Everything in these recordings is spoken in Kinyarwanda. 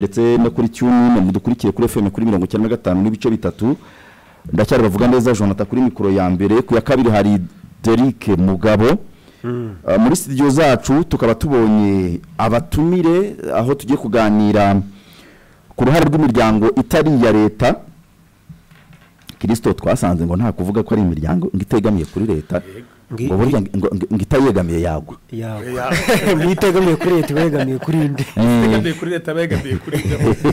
ndetse no kuri cyumu mudukurikiye kuri fm kuri mirongo icyenda na gatanu n'ibice bitatu ndacyari bavuga neza jonathan kuri mikoro ya mbere ku ya kabiri hari derike mugabo Ah, muri studio zacu tukaba tubonye abatumire aho tugiye kuganira ku ruhare rw'imiryango itari iya leta kirisito twasanze ngo nta kuvuga ko ari imiryango ngo itegamiye kuri leta Ngi- ngo burya ngo- ngo ngo itayegamiye yagwa yawe niyo itegamiye kuri leta iba yegamiye kuri indi begamiye kuri leta begamiye kuri gahunda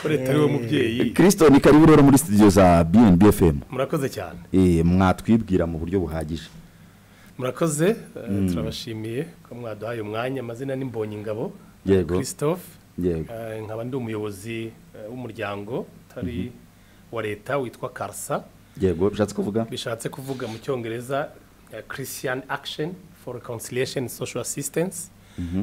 ko leta ariwe mubyeyi kirisito ni karibu rero muri studio za bnb fm murakoze cyane Eh, mwatwibwira mu buryo buhagije murakoze eh, turabashimiye ko mwaduhaye umwanya amazina ni Mbonyingabo Yego. christophe Yego. Eh, nkaba ndi umuyobozi eh, w'umuryango utari wa leta witwa karsa yego bishatse kuvuga bishatse kuvuga mu cyongereza eh, christian action for reconciliation and social assistance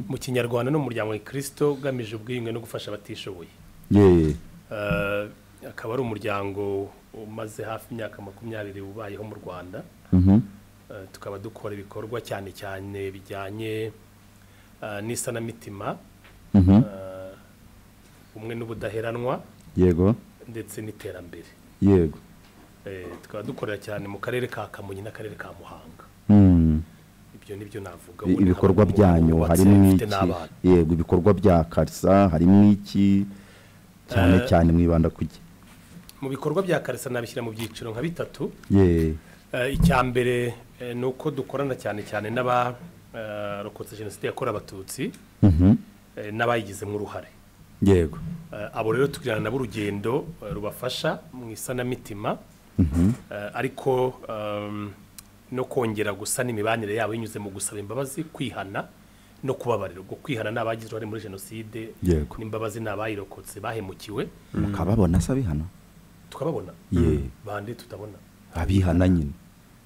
mu kinyarwanda ni umuryango wa kirisito ugamije ubwiyunge no gufasha abatishoboye ye Eh, akaba ari umuryango umaze hafi imyaka makumyabiri ubayeho mu rwanda Mhm. Eh, tukaba dukora ibikorwa cyane cyane bijyanye eh, n'isanamitima Mhm. eh, ubumwe n'ubudaheranwa yego ndetse n'iterambere yego Eh, tukaba dukorera cyane mu karere ka kamonyi n'akarere ka muhanga Mm. ibyo ni byo navuga I- Ubu ni ibikorwa nk'umuntu byanyu wubatse, harimo ufite iki n'abana. yego ibikorwa bya karisa harimo iki cyane Eh. cyane mwibanda ku iki mu bikorwa bya karisa nabishyira mu byiciro nka bitatu ye Eh, icya mbere eh, ni uko dukorana cyane cyane n'abarokotse jenoside yakorewe abatutsi Mhm. eh, n'abayigizemo uruhare yego Eh, abo rero tugirana nabo urugendo eh, rubafasha mu isanamitima Eh, ariko ehm, no kongera gusana imibanire yabo binyuze mu gusaba imbabazi kwihana no kubabarira ubwo kwihana ni abagize uruhare muri jenoside Yego. n'imbabazi ni abayirokotse bahemukiwe mukababona se abihana tukababona Ye. bande tutabona abihana nyine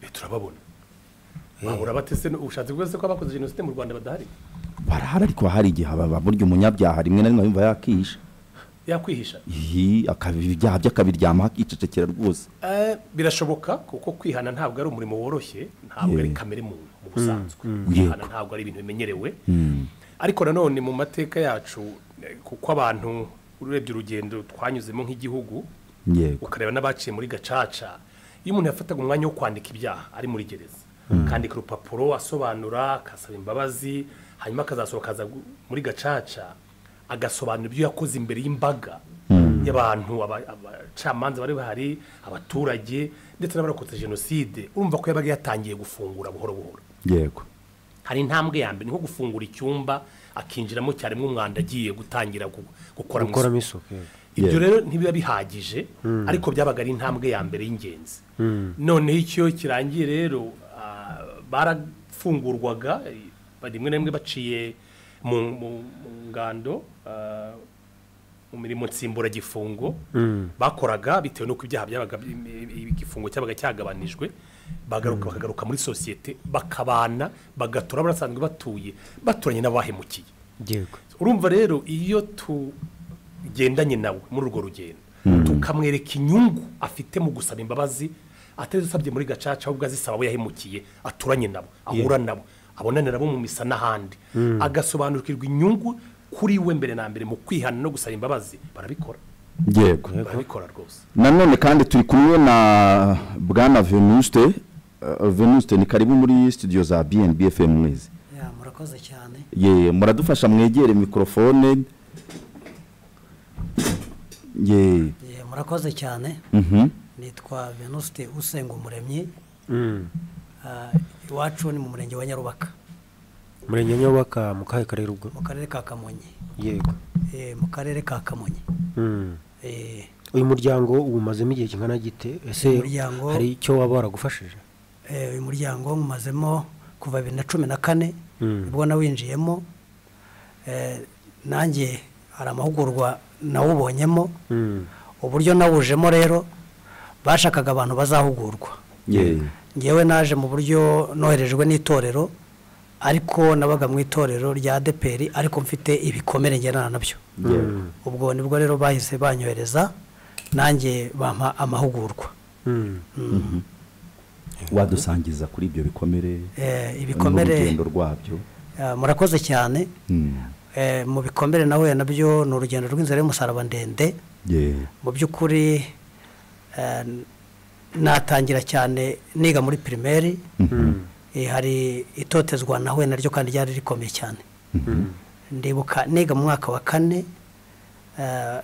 Eh, turababona bahura batese ubushatse bwose ko abakoze jenoside mu rwanda badahari barahari ariko hari igihe baba burya umunyabyaha rimwe na rimwe yumva yakihisha yakwihisha Ihi, akaba ibyaha bye akabiryama akicecekera rwose Eh, birashoboka kuko kwihana ntabwo ari umurimo woroshye ntabwo ari Yeah. kamere muntu mu busanzwe Yego. kwihana ntabwo ari ibintu bimenyerewe ariko nanone mu mateka yacu eh, kuko abantu urebye urugendo twanyuzemo nk'igihugu yego ukareba n'abaciye muri gacaca iyo umuntu yafataga umwanya wo kwandika ibyaha ari muri gereza akandika urupapuro asobanura akasaba imbabazi hanyuma akazasohoka akaza gu- muri gacaca agasobanura ibyo yakoze imbere y'imbaga y'abantu aba- abacamanza bari bahari abaturage ndetse n'abarokotse jenoside urumva ko yabaga yatangiye gufungura buhoro buhoro yego hari intambwe ya mbere ni nko gufungura icyumba akinjiramo cyarimo umwanda agiye gutangira gu- gukora mu isuku gukoramo isuku yego. ibyo Yeah. rero ntibiba bihagije ariko byabaga ari intambwe ya mbere y'ingenzi noneho icyo kirangiye rero ah, barafungurwaga eh, rimwe na rimwe baciye mu mu- mu ngando ah, mu mirimo nsimburagifungo bakoraga bitewe n'uko ibyaha byabaga bi- igifungo cyabaga cyagabanijwe bagaruka bakagaruka muri sosiyete bakabana bagatura barasanzwe batuye baturanye n'abahemukiye yego urumva rero iyo tugendanye nawe muri urwo rugendo tukamwereka inyungu afite mu gusaba imbabazi atazisabye muri gacaca ahubwo azisaba abo yahemukiye aturanye nabo ahura nabo abonane nabo mu misa n'ahandi agasobanukirwa inyungu kuri we mbere na mbere mu kwihana no gusaba imbabazi barabikora yego barabikora rwose nanone kandi turi kumwe na bwana venuste eh, venuste ni karibu muri studio za bnb fm mwezi Ya, murakoze cyane ye muradufasha mwegere mikorofone ye Eh, murakoze cyane mhm, nitwa venuste usenga umuremyi Ah, iwacu ni mu murenge wa nyarubaka umurenge nyubaka mu kahe karere ubwo mu karere ka kamonyi yego Eh, mu karere ka kamonyi Mm. Eh, uyu muryango uwumazemo igihe kingana gite ese Umuryango- hari icyo waba waragufashije eh, uyu muryango nkumazemo kuva bibiri na cumi na kane Mm. nibwo nawinjiyemo Eh, nanjye hari amahugurwa nawubonyemo Mm. uburyo nawujemo rero bashakaga abantu bazahugurwa ye ngewe naje mu buryo noherejwe n'itorero ariko nabaga mu itorero rya deperi ariko mfite ibikomere ngenana nabyo yego, ubwo nibwo rero bahise banyohereza nanjye bampa amahugurwa Mm. wadusangiza kuri ibyo bikomere Eh, n'urugendo ibikomere rwabyo eh, murakoze cyane Mm, Eh, eh, mu bikomere nahuye nabyo ni urugendo rw'inzira y'umusaraba ndende Yeah. mu by'ukuri eh, natangira cyane niga muri pirimeri Eh, hari itotezwa nahuye naryo kandi ryari rikomeye cyane ndibuka niga mu mwaka wa kane eh,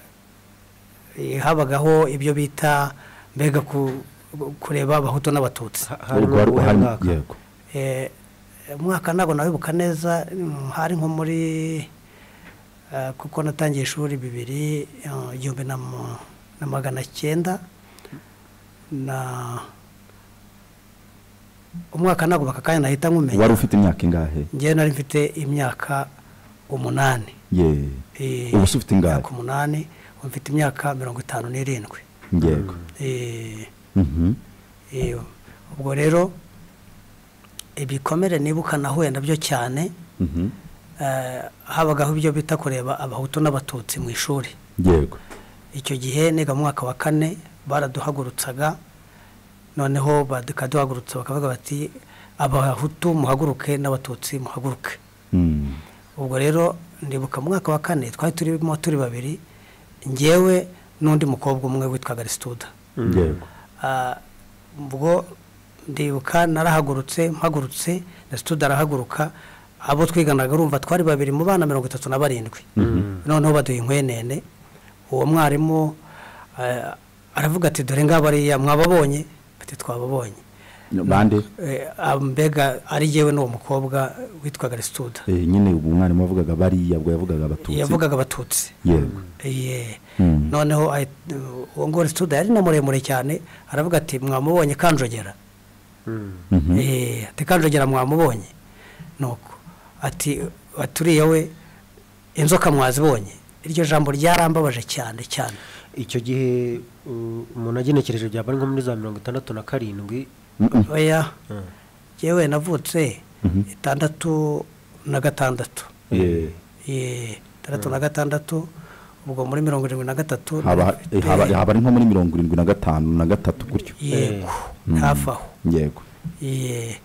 eh, habagaho ibyo bita mbega ku- kureba abahutu n'abatutsi Urwo harimo rwa- uwuhe harimo- mwaka? yego. Eh, umwaka ntabwo nawibuka neza mm, hari nko muri eh, kuko natangiye ishuri bibiri eh, igihumbi na mu- na magana cyenda na umwaka ntabwo aka kanya nahita wari nkumenya ufite imyaka ingahe ngewe nari mfite imyaka umunani Yeah. Eh, ubu se ufite ingahe imyaka umunani ubu mfite imyaka mirongo itanu n'irindwi yego Eh, Mhm. eh, ubwo rero ibikomere nibuka nahuye nabyo cyane Mhm. eh, habagaho ibyo bita kureba abahutu n'abatutsi mu ishuri yego icyo gihe niga mu mwaka wa kane baraduhagurutsaga noneho bakaduhagurutsa bakavuga bati abahutu muhaguruke n'abatutsi muhaguruke Mm. ubwo rero ndibuka mu mwaka wa kane twari turimo turi babiri ngewe n'undi mukobwa umwe witwaga risituda yego Ah, ubwo ndibuka narahagurutse mpagurutse na situdi arahaguruka abo twiganaga urumva twari babiri mu bana mirongo itatu na barindwi noneho baduha inkwenene uwo mwarimu ah, aravuga ati dore ngabo ariya mwababonye bati twababonye bande Eh, ah, mbega ari yewe n'uwo mukobwa witwaga risituda Eh, nyine ubu umwarimu wavugaga bariya bwo yavugaga abatutsi yavugaga abatutsi yego Iye. Mm. noneho ahi- uwo ngo risituda yari na muremure cyane aravuga ati mwamubonye kanjogera Mhm. Eh, ati kanjogera mwamubonye nuko ati ati uriya we inzoka mwazibonye iryo jambo ryarambabaje cyane cyane icyo gihe uh, umuntu agenekereje byaba ari nko muri za mirongo itandatu na karindwi Mhm. oya yewe navutse itandatu na gatandatu Yeah. Eh, itandatu na gatandatu ubwo muri mirongo irindwi na gatatu haba eh, narafite- haba- haba ari nko muri mirongo irindwi na gatanu na gatatu gutyo yego Mm. hafi aho yego Iye.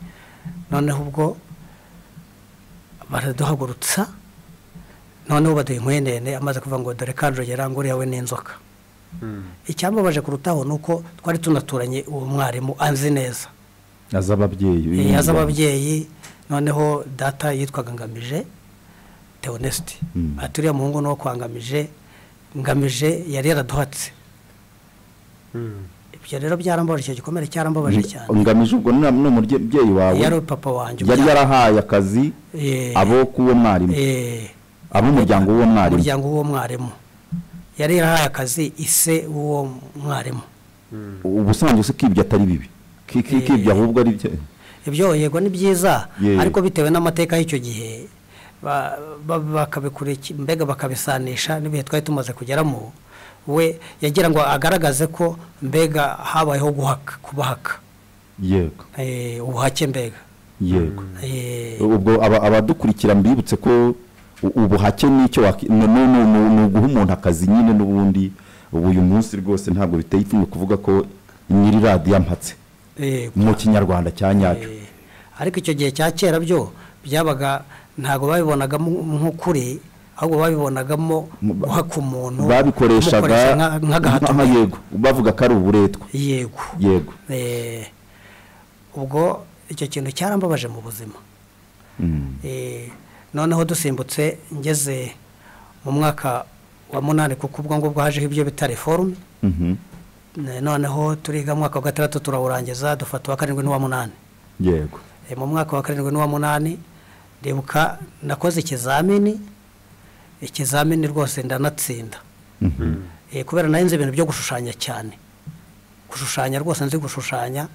noneho ubwo baraduhagurutsa noneho baduha inkwenene amaze kuvuga ngo dore kanjogera ngo uriya we n'inzoka icyambabaje kurutaho ni uko twari tunaturanye uwo mwarimu anzi neza azi ababyeyi Eh, yaza ababyeyi noneho data yitwaga ngamije teonesiti Mm. ati uriya muhungu ni uwo kwa ngamije ngamije yari yaraduhatse ibyo rero byarambabaje icyo gikomere cyarambabaje cyane ngamije ubwo ni umubyeyi wawe yari papa wanjye yari yarahaye akazi Eh, abo k'uwo mwarimu eh, ab'umuryango w'uwo mwarimu umuryango w'uwo mwarimu yari yarahaye akazi ise w'uwo mwarimu ubusanzwe se kibyo atari bibi Ki- ki- kibyo ahubwo ari byo ibyo yego ni byiza Yeah. ariko bitewe n'amateka y'icyo gihe ba- ba- bakabikuriki- mbega bakabisanisha n'ibihe twari tumaze kugeramo we yagira ngo agaragaze ko mbega habayeho guhaka kubahaka yego Eh, ubuhake mbega yego Eh, ubwo aba- abadukurikira mbibutse ko u- ubuhake nicyo waki- ni ni- ni- ni- ni uguha umuntu akazi nyine n'ubundi ubu uyu munsi rwose ntabwo biteye ipfunwe kuvuga ko nyiri radiyo ampatse eh, mu kinyarwanda cya nyacyo Eh, ariko icyo gihe cya kera byo byabaga ntabwo babibonagamo nk'ukuri ahubwo babibonagamo Mu- ba- guhaka umuntu babikoreshaga kumukoresha nka- nk'agahato nka- yego bavuga ko ari uburetwa yego yego Eh, ubwo icyo kintu cyarambabaje mu buzima Mm. Eh, noneho dusimbutse ngeze mu mwaka wa munani kuko ubwo ngubwo hajeho ibyo bita reforume Mhm. noneho turiga mu mwaka wa gatandatu turawurangiza dufata uwa karindwi n'uwa munani yego Eh, mu mwaka wa karindwi n'uwa munani ndibuka nakoze ikizamini ikizamini rwose ndanatsinda Mhm. Eh, kubera narinzi ibintu byo gushushanya cyane gushushanya rwose nzi gushushanya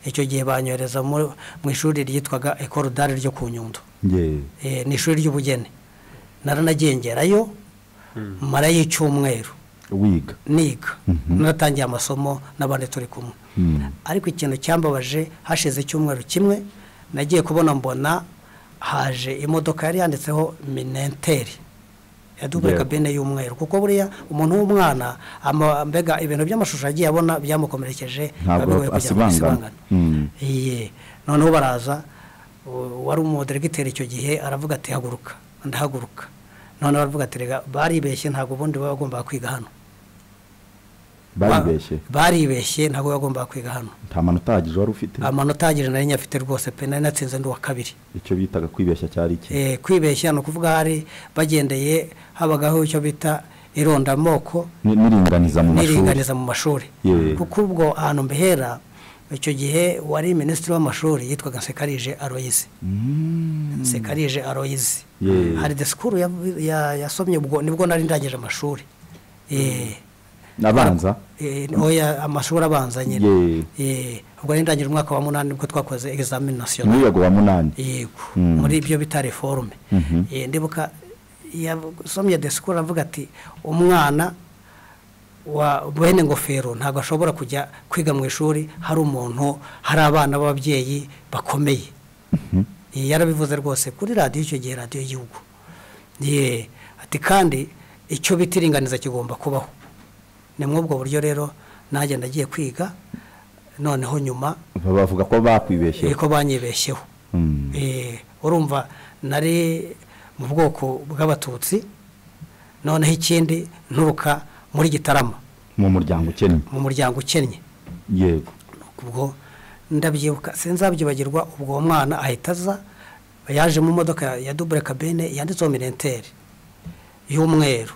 icyo gihe banyohereza mu mu ishuri ryitwaga ekorodari ryo ku nyundo Yeah. Eh, ni ishuri ry'ubugeni naranagengerayo marayo icyumweru wiga niga naratangiye amasomo n'abandi turi kumwe Mm. ariko ikintu cyambabaje hashize icyumweru kimwe nagiye kubona mbona haje imodoka yari yanditseho minenteri ya dubure Yego. kabine y'umweru kuko buriya umuntu w'umwana ama- mbega ibintu by'amashusho agiye abona byamukomerekeje Ntabwo bigoye kugira ngo asibangana. Mm. Iye. noneho baraza u- wari umudiregiteri icyo gihe aravuga ati haguruka ndahaguruka none baravuga ati rega baribeshye ntabwo ubundi baba bagomba kwiga hano baribeshye Ba- baribeshye ntabwo baba bagomba kwiga hano nta manota ahagije wari ufite amanota ahagije nari nyafite rwose pe nari natsinze ndi uwa kabiri icyo bitaga kwibeshya cyari iki Eh, kwibeshya ni ukuvuga hari bagendeye habagaho icyo bita irondamoko Ni- n'iringaniza mu mashuri n'iringaniza mu mashuri Yeah. kuko ubwo ahantu mbehera icyo gihe wari minisitiri w'amashuri yitwaga nsekarije aroyizi nsekarije aroyizi Yeah. hari disikuru ya- ya- yasomye ubwo nibwo nari ndangije amashuri Eh, nabanza eh, oya amashuri abanza nyine Yeah. Eh, ubwo nari ndangije umwaka wa munani nibwo twakoze egizamini nasiyonari umwiyago wa munani yego Mm. muri ibyo bita reforme Mhm. Eh, ndibuka yasomye disikuru avuga ati umwana wa bene ngofero ntabwo ashobora kujya kwiga mu ishuri hari umuntu hari abana b'ababyeyi bakomeye Eh, yarabivuze rwose kuri radiyo icyo gihe radiyo y'igihugu Ye, ati kandi icyo bita iringaniza kigomba kubaho ni muri ubwo buryo rero najya ndagiye kwiga noneho nyuma Ba- bavuga ko bakwibeshye ko banyibeshyeho Mm. Eh, urumva nari mu bwoko bw'abatutsi noneho ikindi nturuka muri gitarama mu muryango ukennye mu muryango ukennye yego ubwo ndabyibuka sinzabyibagirwa ubwo uwo mwana ahita aza yaje mu modoka ya- ya dubure kabine yanditseho mirenteri y'umweru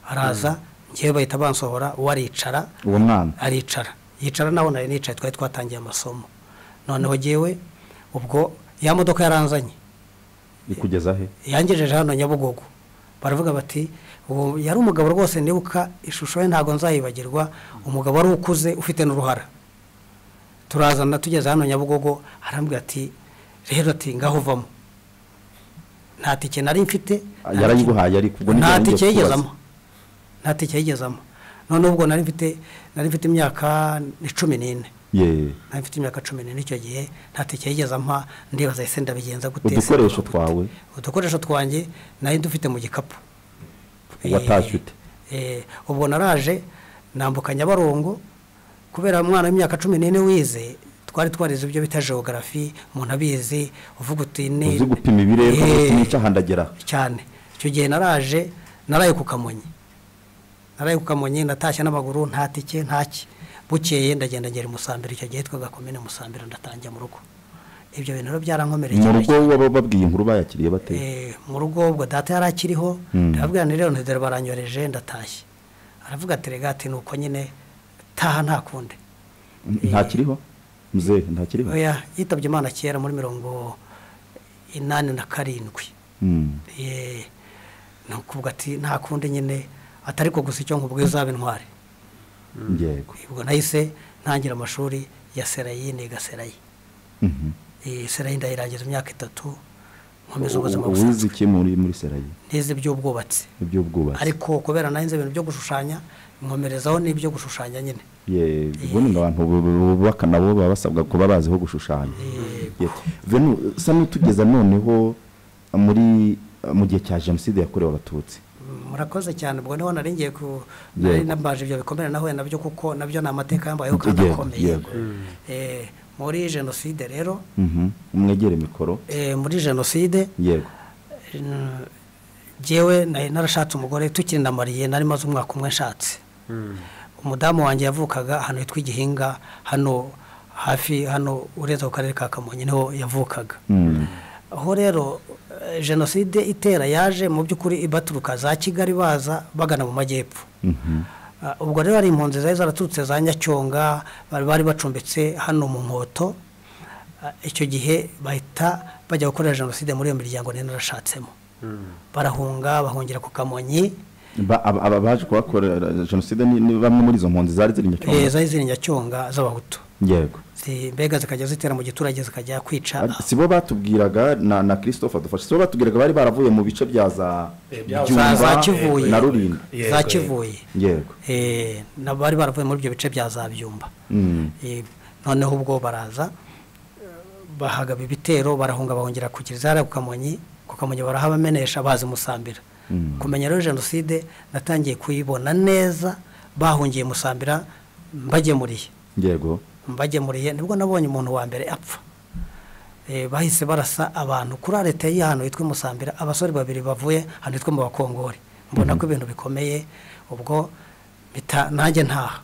araza ngewe bahita bansohora uwo aricara uwo mwana aricara yicara naho nari nicaye twari twatangiye amasomo noneho ngewe ubwo ya modoka yaranzanye ikugeza he yangejeje hano nyabugogo baravuga bati ubu yari umugabo rwose nibuka ishusho ye ntabwo nzayibagirwa umugabo wari ukuze ufite n'uruhara turazana tugeze hano nyabugogo arambwira ati rero ati ngaho uvamo nta tike nari mfite Ah, yarayiguhaye ariko ubwo nibyo nta nari ngiye tike kukubaza. yigezamo nta tike yigezamo noneho ubwo nari mfite nari mfite imyaka ni cumi n'ine ye nari mfite imyaka cumi n'ine icyo gihe nta tike yigeze ampa ndibaza ese ndabigenza gute udukoresho twawe udukoresho twanjye nari ndufite mu gikapu watashye ute Eh, ubwo naraje nambuka nyabarongo kubera umwana w'imyaka cumi n'ine wize twari twarize ibyo bita geogarafi umuntu abizi uvuga uti ni uzi gupima ibirere Eh, gupima icyo ahandagera cyane icyo gihe naraje naraye ku kamonyi naraye ku kamonyi natashye n'amaguru nta tike ntaki bukeye ndagenda ngera i musambira icyo gihe twaga komine musambira ndatangira mu rugo ibyo bintu rero byarankomerekeye mu rugo baba babwiye inkuru bayakiriye bate Eh, mu rugo ubwo data yari akiriho Mm. ndababwira nti rero ntidore baranyoreje ndatashye aravuga ati rega ati nuko nyine taha nta kundi ntakiriho muzehe ntakiriho oya yitabye imana kera muri mirongo inani na karindwi Mm. Eh, ni ukuvuga ati nta kundi nyine atari ko gusa icyo nkubwiye uzaba intwari yego ubwo nahise ntangira amashuri ya serayi niga serayi Mhm. Eh, serayi ndayirangiza imyaka itatu nkomeza ubuzima U- busanzwe uwize iki muri muri serayi nize iby'ubwubatsi iby'ubwubatsi ariko kubera narinze ibintu byo gushushanya nkomerezaho n'ibyo gushushanya nyine Ye, ubundi ngo abantu bu- bu- bubaka nabo baba basabwa kuba baziho gushushanya Ye. venu usa n'utugeza noneho muri mu gihe cya jenoside yakorewe abatutsi Mm, murakoze cyane ubwo niho nari ngiye ku Yego. nari nambaje ibyo bikomere nahuye nabyo kuko nabyo ni amateka yambayeho kandi Yego, akomeye yego. Eh, muri jenoside rero Mhm. umwegere mikoro eh, muri jenoside yego mm, jyewe nari narashatse umugore tukirinamariye nari maze umwaka umwe nshatse umudamu wanjye yavukaga ahantu hitwa igihinga hano hafi hano uretse ku karere ka kamonyi niho yavukaga Mm. aho rero eh, jenoside itera yaje mu by'ukuri ibaturuka za kigali baza bagana mu majyepfo Mhm. Ah, ubwo rero hari impunzi zari zaraturutse za nyacyonga bari bari bacumbitse hano mu nkoto Ah, icyo gihe bahita bajya gukorera jenoside muri iyo miryango nari narashatsemo barahunga bahungira ku kamonyi Ba- aba aba baje kubakorera jenoside ni ni bamwe muri izo mpunzi zari ziri eh, nyacyonga zari ziri nyacyonga z'abahutu yego Zi- mbega zikajya zitera mu giturage zikajya kwica Ari- si bo batubwiraga na na christophe adufashe si bo batubwiraga bari baravuye mu bice bya za Eh, bya- Byumba Za- za Kivuye. na rulindo Yego, za yego. kivuye yego Eh, na bari baravuye muri ibyo bice bya za byumba Mm. Eh, noneho ubwo baraza eh, bahagaba ibitero barahunga bahungira ku kirizara ku kamonyi ku kamonyi barahabamenesha bazi musambira Mm. kumenya rero jenoside natangiye kuyibona neza bahungiye musambira mbagemuriye yego mbagemuriye nibwo nabonye umuntu wa mbere apfa eh, bahise barasa abantu kuri arete y'i hano yitwa musambira abasore babiri bavuye ahantu hitwa mu bakongore mbona ko ibintu bikomeye ubwo mpita nanjye ntaha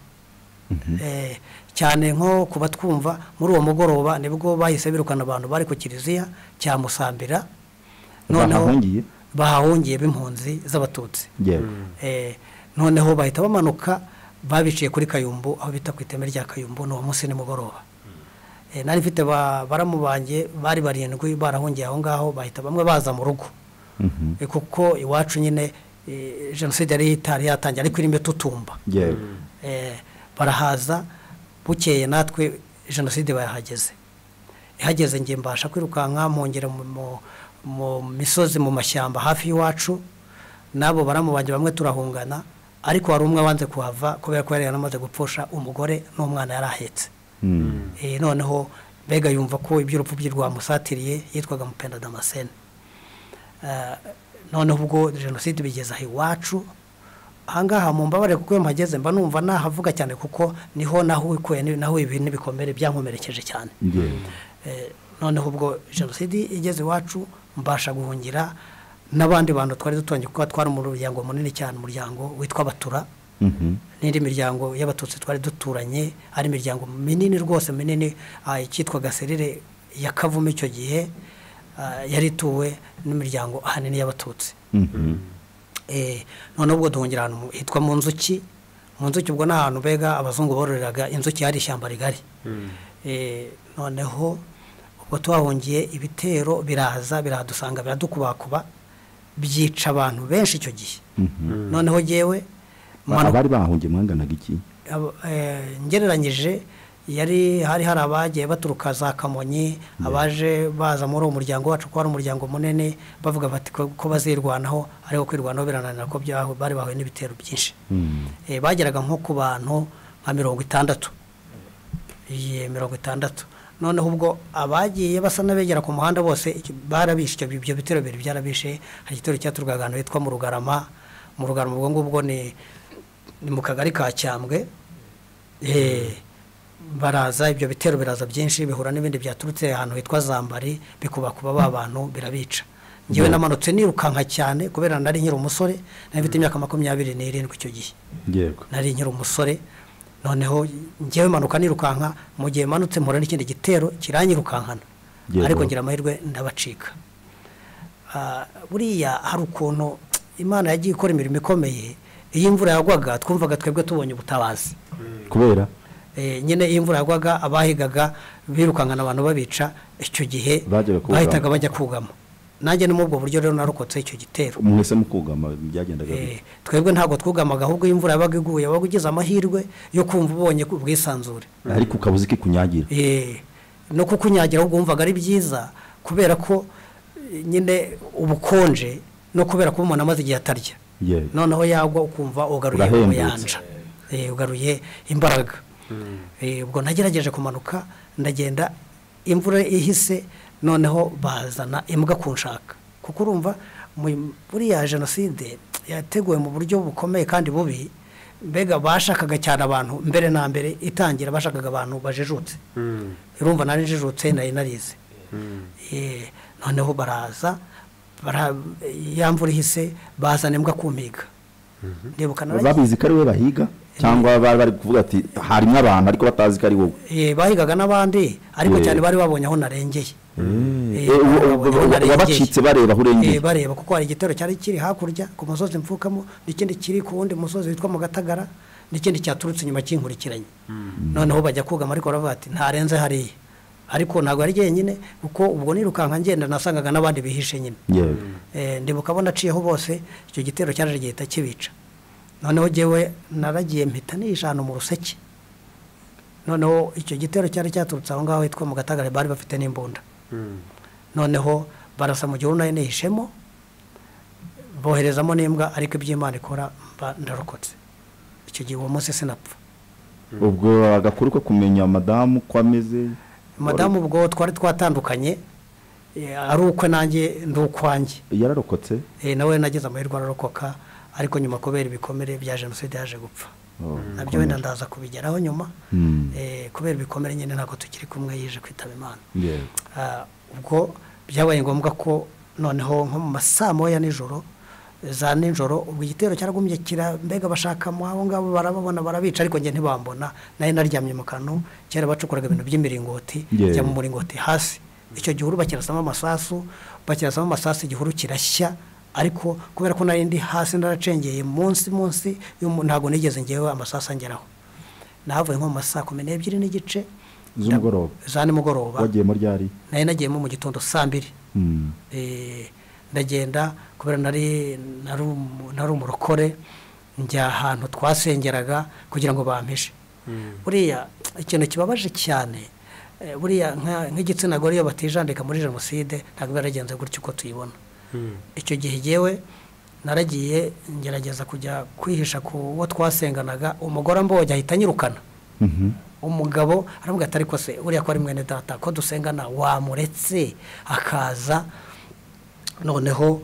Eh, cyane nko kuba twumva muri uwo mugoroba nibwo bahise birukana abantu bari ku kiliziya cya musambira Bahahungiye? bahahungiye b'impunzi z'abatutsi yewe Eh, noneho bahita bamanuka babiciye kuri kayumbu aho bita ku iteme rya kayumbu ni uwo munsi nimugoroba Eh, nari mfite ba- baramu banjye bari barindwi barahungiye aho ngaho bahita bamwe baza mu rugo Mhm. Eh, kuko iwacu nyine eh, jenoside yari itari yatangiye ariko irimo itutumba yewe Eh, barahaza bukeye natwe jenoside bayahageze ihageze njye mbasha kwirukanka mpongera mu- mu- mu misozi mu mashyamba hafi y'iwacu n'abo baramubanje bamwe turahungana ariko hari umwe wanze kuhava kubera ko yari yaramaze gupfusha umugore n'umwana yari ahetse Mm. Eh, noneho mbega yumva ko iby'urupfu bye rwamusatiriye yitwaga mupenda damascene Eh, noneho ubwo jenoside bigeze aha iwacu ahangaha mumbabare kuko iyo mpageze mba numva nahavuga cyane kuko niho nahikuye naho ibi n'ibikomere byankomerekeje cyane yewe Eh, noneho ubwo jenoside igeze iwacu mbasha guhungira n'abandi bantu twari dutonye kuko twari umuryango munini cyane umuryango witwa batura Mhm. n'indi miryango y'abatutsi twari duturanye ari imiryango minini rwose minini ah, icyitwaga serire ya kavumu icyo gihe ah, yari ituwe n'imiryango ahanini y'abatutsi Mhm. Eh, noneho ubwo duhungira ahantu mu- hitwa mu nzuki mu nzuki ubwo ni ahantu mbega abazungu bororeraga inzuki hari ishyamba rigari Eh, noneho ubwo tuhahungiye ibitero biraza biradusanga biradukubakuba byica abantu benshi icyo gihe Mhm. noneho yewe Ba- abari bahungiye mwanganaga iki Abo- eh, ngereranyije yari hari hari abagiye baturuka za kamonyi abaje baza muri uwo muryango wacu ko ari umuryango munini bavuga bati ko ko bazirwanaho ariko kwirwanaho birananira ko byahu- bari bahuye n'ibitero byinshi Mm. Eh, bageraga nko ku bantu nka mirongo itandatu Iye, mirongo itandatu noneho ubwo abagiye basa n'abegera ku muhanda bose iki- barabishe ibyo- ibyo bitero bibiri byarabishe hari igitero cyaturukaga ahantu hitwa mu rugarama mu rugarama ubwo ngubwo ni ni mu kagari ka cyambwe Eh, baraza ibyo bitero biraza byinshi bihura n'ibindi byaturutse ahantu hitwa zambari bikubakuba ba bantu birabica ngewe namanutse nirukanka cyane kubera nari nkiri umusore nari mfite imyaka makumyabiri n'irindwi icyo gihe yego nari nkiri umusore noneho ngewe manuka nirukanka mu gihe manutse mpura n'ikindi gitero kiranyirukankana Yego. ariko ngira amahirwe ndabacika Ah, buriya hari ukuntu imana yagiye ikora imirimo ikomeye iyo imvura yagwaga twumvaga twebwe tubonye ubutabazi kubera Eh, nyine iyo imvura yagwaga abahigaga birukankana abantu babica icyo gihe Bajyaga kugama. bahitaga bajya kugama nanjye ni muri ubwo buryo rero narokotse icyo gitero mwese mukugama byagendaga Eh, bite? twebwe ntabwo twugamaga ahubwo iyo imvura yabaga iguye wabaga ugize amahirwe yo kumva ubonye ku bwisanzure ariko ukabuze ikikunyagira Eh, no kukunyagira ahubwo wumvaga ari byiza kubera ko eh, nyine ubukonje no kubera ko umuntu amaze igihe atarya yewe noneho yagwa ukumva ugaruye Urahembutse. ubuyanja Eh, ugaruye imbaraga Eh, ubwo nagerageje kumanuka ndagenda imvura ihise noneho bazana imbwa kunshaka kuko urumva mu- buriya jenoside yateguwe mu buryo bukomeye kandi bubi mbega bashakaga cyane abantu mbere na mbere itangira bashakaga abantu bajijutse urumva nari njijutse nari narize Eh, noneho baraza bara- ya mvura ihise bazana imbwa kumpiga ndibuka naragiye- babizi ko ari we bahiga cyangwa bari bari kuvuga ati harimo abantu ariko batazi ko ari wowe Eh, bahigaga n'abandi ariko Eh. cyane bari babonye aho narengeye Eh, Eh, ubu- bari ubu- babonye aho narengeye. wabacitse bareba aho urengeye Eh, bareba kuko hari igitero cyari kiri hakurya ku musozi mfukamo n'ikindi kiri ku wundi musozi witwa mu gatagara n'ikindi cyaturutse inyuma kinkurikiranye noneho bajya kugama ariko baravuga ati ntarenze hariya ariko ntabwo ari jyenyine kuko ubwo nirukanka ngenda nasangaga n'abandi bihishe nyine yewe Eh, ndibuka abo naciyeho bose icyo gitero cyaje gihita kibica noneho jyewe naragiye mpita nihisha ahantu mu ruseke noneho icyo gitero cyari cyaturutse aho ngaho hitwa mu gatagara bari bafite n'imbunda noneho barasa mu gihuru nari nihishemo boherezamo n'imbwa ariko iby'imana ikora mba ndarokotse icyo gihe uwo munsi sinapfa ubwo agakuru ko kumenya madamu ko ameze madamu ubwo twari twatandukanye eh, ari ukwe nanjye ndi ukwanjye yararokotse Eh, nawe nagize amahirwe ararokoka ariko nyuma kubera ibikomere bya jenoside yaje gupfa Oh, nabyo wenda ndaza kubigeraho nyuma Mm. Eh, kubera ibikomere nyine ntabwo tukiri kumwe yije kwitaba imana yewe Ah, ubwo byabaye ngombwa ko noneho nko mu ma saa moya nijoro za nijoro ubwo igitero cyaragumye kira mbega bashakamo abo ngabo barababona barabica ariko njye ntibambona nayo naryamye mu kantu kera bacukoraga ibintu by'imiringoti Yeah. njya mu muringoti hasi icyo gihuru bakirasamo amasasu bakirasamo amasasu igihuru kirashya ariko kubera ko nari ndi hasi naracengeye munsi munsi y'umu- ntabwo nigeze ngewe amasasu angeraho nahavuye nko mu ma saa kumi n'ebyiri n'igice z'umugoroba za nimugoroba wagiye muri ryari nari nagiyemo mu gitondo saa mbiri Mm. Eh, ndagenda kubera nari nari umu- nari umurokore njya ahantu twasengeraga kugira ngo bampishe buriya ikintu kibabaje cyane eh, buriya nka- nk'igitsina gore iyo batijandika muri jenoside ntabwo biba yaragenze gutya uko tuyibona icyo gihe yewe naragiye ngerageza kujya kwihisha ku wo twasenganaga umugore ambonye ahita anyirukana Mhm. umugabo aravuga ati ariko se uriya ko ari mwene data ko dusengana wamuretse akaza noneho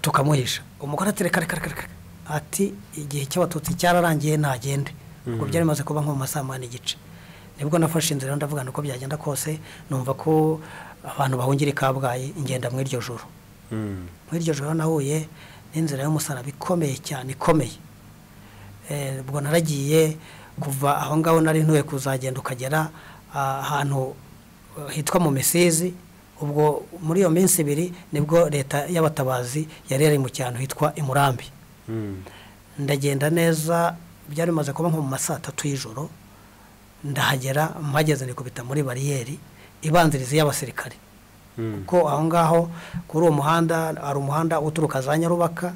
tukamuhisha umugore ati reka reka reka reka ati igihe cy'abatutsi cyararangiye ntagende ubwo byari bimaze kuba nko mu ma saa moya n'igice nibwo nafashe inzira ndavuga uko byagenda kose numva ko abantu bahungira i kabgayi ingenda mu iryo joro muri iryo joro nahuye n'inzira y'umusaraba ikomeye cyane ikomeye Eh, ubwo naragiye kuva aho ngaho nari ntuye kuzagenda ukagera ah, ahantu eh, hitwa mu misizi ubwo muri iyo minsi ibiri nibwo leta y'abatabazi yari yari mu cyaro hitwa imurambi ndagenda neza byari bimaze kuba nko mu ma saa tatu y'ijoro ndahagera mpageze nikubita muri bariyeri ibanziriza y'abasirikare kuko aho ngaho kuri uwo muhanda hari umuhanda uturuka za nyarubaka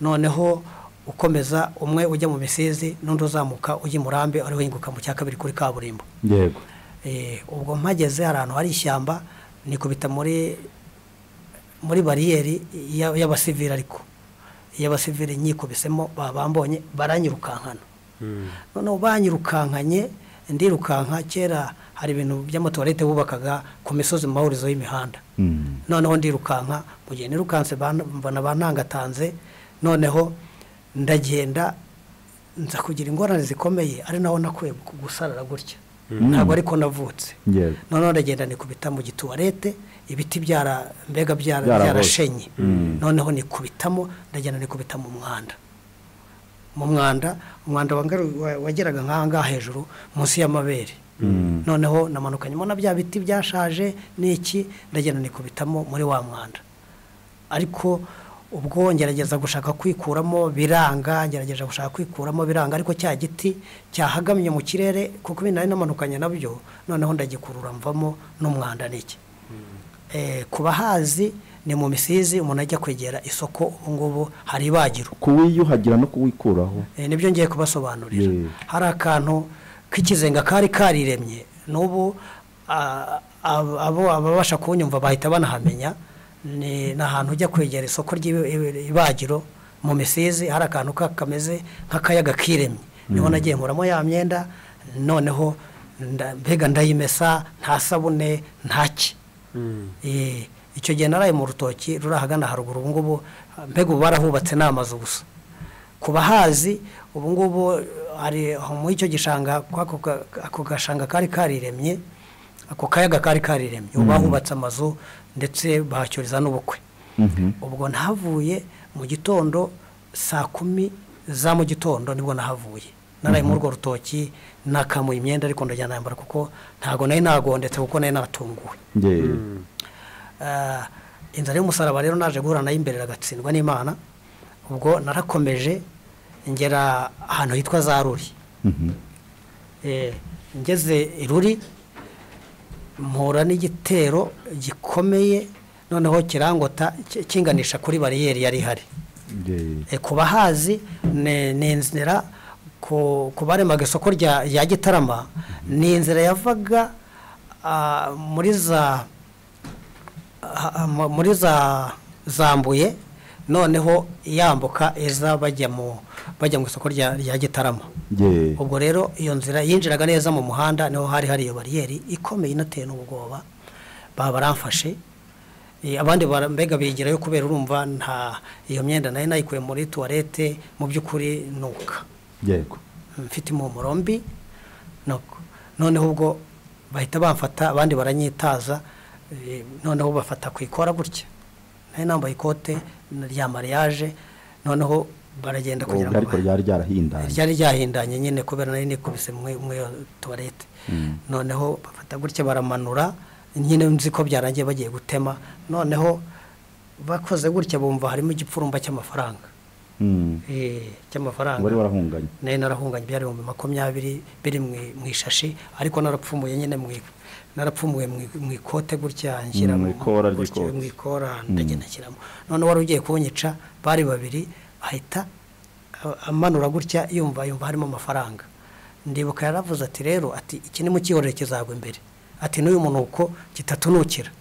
noneho ukomeza umwe ujya mu misizi n'undi uzamuka ujya i murambi ariho yinguka mu cya kabiri kuri kaburimbo yego Eh, ubwo mpageze hari ahantu hari ishyamba nikubita muri muri bariyeri ya- y'abasivili ariko iy'abasivili nyikubisemo ba- bambonye baranyirukankana noneho banyirukankanye ndirukanka kera hari ibintu by'amatuwarete bubakaga ku misozi mu mahurizo y'imihanda Mm. noneho ndirukanka mu gihe nirukanse ban- mbona bantangatanze noneho ndagenda nza kugira ingorane zikomeye ari naho nakwiye gu- gusarara gutya ntabwo ariko navutse yego noneho ndagenda nikubita mu gituwarete ibiti byara mbega byara- Byaraboze. byarashenye Mm. noneho nikubitamo ndagenda nikubita mu mwanda mu mwanda umwanda wangaru- wa- wageraga nk'aha ngaha hejuru munsi y'amabere noneho namanukanyemo na bya biti byashaje n'iki ndagenda nikubitamo muri wa mwanda ariko ubwo ngerageza gushaka kwikuramo biranga ngerageza gushaka kwikuramo biranga ariko cya giti cyahagamye mu kirere kuko ibintu nari namanukanye nabyo noneho ndagikurura mvamo n'umwanda n'iki Eh, ku bahazi ni mu misizi umuntu ajya kwegera isoko ubu ngubu hari ibagiro kuwiyuhagira no kuwikuraho Eh, nibyo ngiye kubasobanurira Yeah. hari akantu k'ikizenga kari kariremye n'ubu a- ab- abo ababasha kunyumva bahita banahamenya ni ni ahantu ujya kwegera isoko ry'ibagiro mu misizi hari akantu ka- kameze nk'akayaga kiremye niho nagiye nkuramo ya myenda noneho nda- mbega ndayimesa nta sabune ntaki Eh, icyo gihe naraye mu rutoki ruri ahagana haruguru ubu ngubu mbega ubu barahubatse ni amazu gusa ku bahazi ubu ngubu hari aho muri icyo gishanga kw'ako ga- ako gashanga kari kariremye ako kayaga kari kariremye ubu bahubatse amazu ndetse bahacyuriza n'ubukwe Mhm. ubwo nahavuye mu gitondo saa kumi za mu gitondo nibwo nahavuye naraye muri urwo rutoki nakamuye imyenda ariko ndajya nambara kuko ntabwo nari nagondetse kuko nari natunguwe Nge- Ah, inzara y'umusaraba rero naje guhura nayo imbere iragatsindwa n'imana ubwo narakomeje ngera ahantu hitwa za ruri Mhm. Eh, ngeze i ruri mpura n'igitero gikomeye noneho kirangota ki- kinganisha kuri bariyeri yari ihari Nge- Eh, ku bahazi ni ni inzira ku ku baremaga isoko rya rya gitarama ni inzira yavaga ah, muri za ah, mu- muri za zambuye noneho yambuka iza bajya mu bajya mu isoko rya rya gitarama nge- ubwo rero iyo nzira yinjiraga neza mu muhanda niho hari hari iyo bariyeri ikomeye inateye n'ubwoba baba baramfashe Eh, abandi bara- mbega bigirayo kubera urumva nta iyo myenda nayo nayikuye muri tuwarete mu by'ukuri nuka yego mfite impumuro mbi nuko noneho ubwo bahita bamfata abandi baranyitaza Eh, noneho bafata ku ikora gutya nari nambaye ikote rya mariage noneho baragenda kugira ngo ariko ryari ryarahindanye ryari ryahindanye nyine kubera nari nikubise mwe mwe tuwarete noneho bafata gutya baramanura nyine nzi ko byarangiye bagiye gutema noneho bakoze gutya bumva harimo igipfurumba cy'amafaranga Mm. Eh, wari cy'amafaranga warahunganye nari narahunganye byari ibihumbi makumyabiri biri mu- mu ishashi ariko narapfumuye nyine mu i- narapfumuye mu i- mu ikote gutya nshyira Mu ikora gutya, ry'ikote. mu ikora ndagenda nshyiramo none wari ugiye kunyica bari babiri ahita a- amanura gutya yumva yumva harimo amafaranga ndibuka yaravuze ati rero ati iki ni mu cyihorere kizagwa imbere ati n'uyu munuko kitatunukira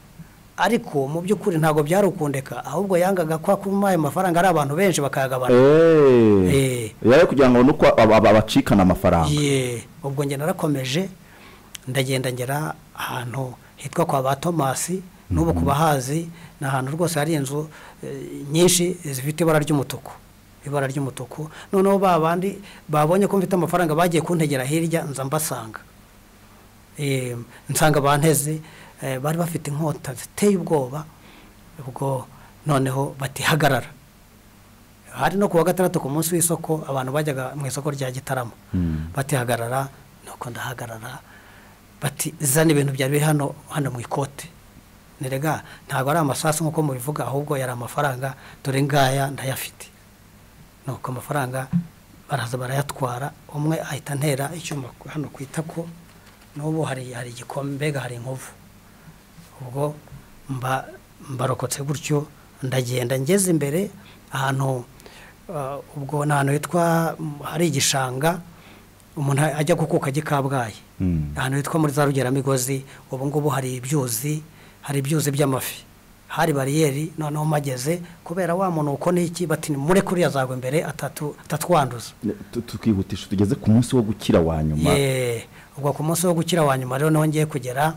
ariko mu by'ukuri ntabwo byari ukundeka ahubwo yangaga kwa kuma ayo mafaranga ari abantu benshi bakayagabana Eh. Eh. yari kugira ngo nuko aba- aba- abacikana amafaranga Ye, ubwo njye narakomeje ndagenda ngera ahantu hitwa kwa ba tomasi n'ubu ku bahazi ni ahantu rwose hari inzu eh, nyinshi zifite ibara ry'umutuku ibara ry'umutuku noneho ba bandi babonye ko mfite amafaranga bagiye kuntegera hirya nza mbasanga Eh, nsanga banteze eh, bari bafite inkota ziteye ubwoba ubwo noneho batihagarara hari no ku wa gatandatu ku munsi w'isoko abantu bajyaga mu isoko rya gitaramo batihagarara nuko ndahagarara bati zana ibintu byari biri hano hano mu ikote nirega ntabwo ari amasasu nk'uko mubivuga ahubwo yari amafaranga dore ngaya ndayafite nuko amafaranga baraza barayatwara umwe ahita antera icyuma ku- hano ku itako n'ubu hari hari igikombe mbega hari inkovu ubwo mba mbarokotse gutyo ndagenda ngeze imbere ahantu ah, ubwo ni ahantu hitwa mm, hari igishanga umuntu ajya gukuka ajya i kabgayi Mm. ahantu hitwa muri za rugeramigozi ubu ngubu hari ibyuzi hari ibyuzi by'amafi hari bariyeri noneho mageze kubera wa muntu uko n'iki bati mure kuriya zagwa imbere atatu- atatwanduza Tu- tukihutisha tugeze ku munsi wo gukira wa nyuma Ye, ubwo ku munsi wo gukira wa nyuma rero niho ngiye kugera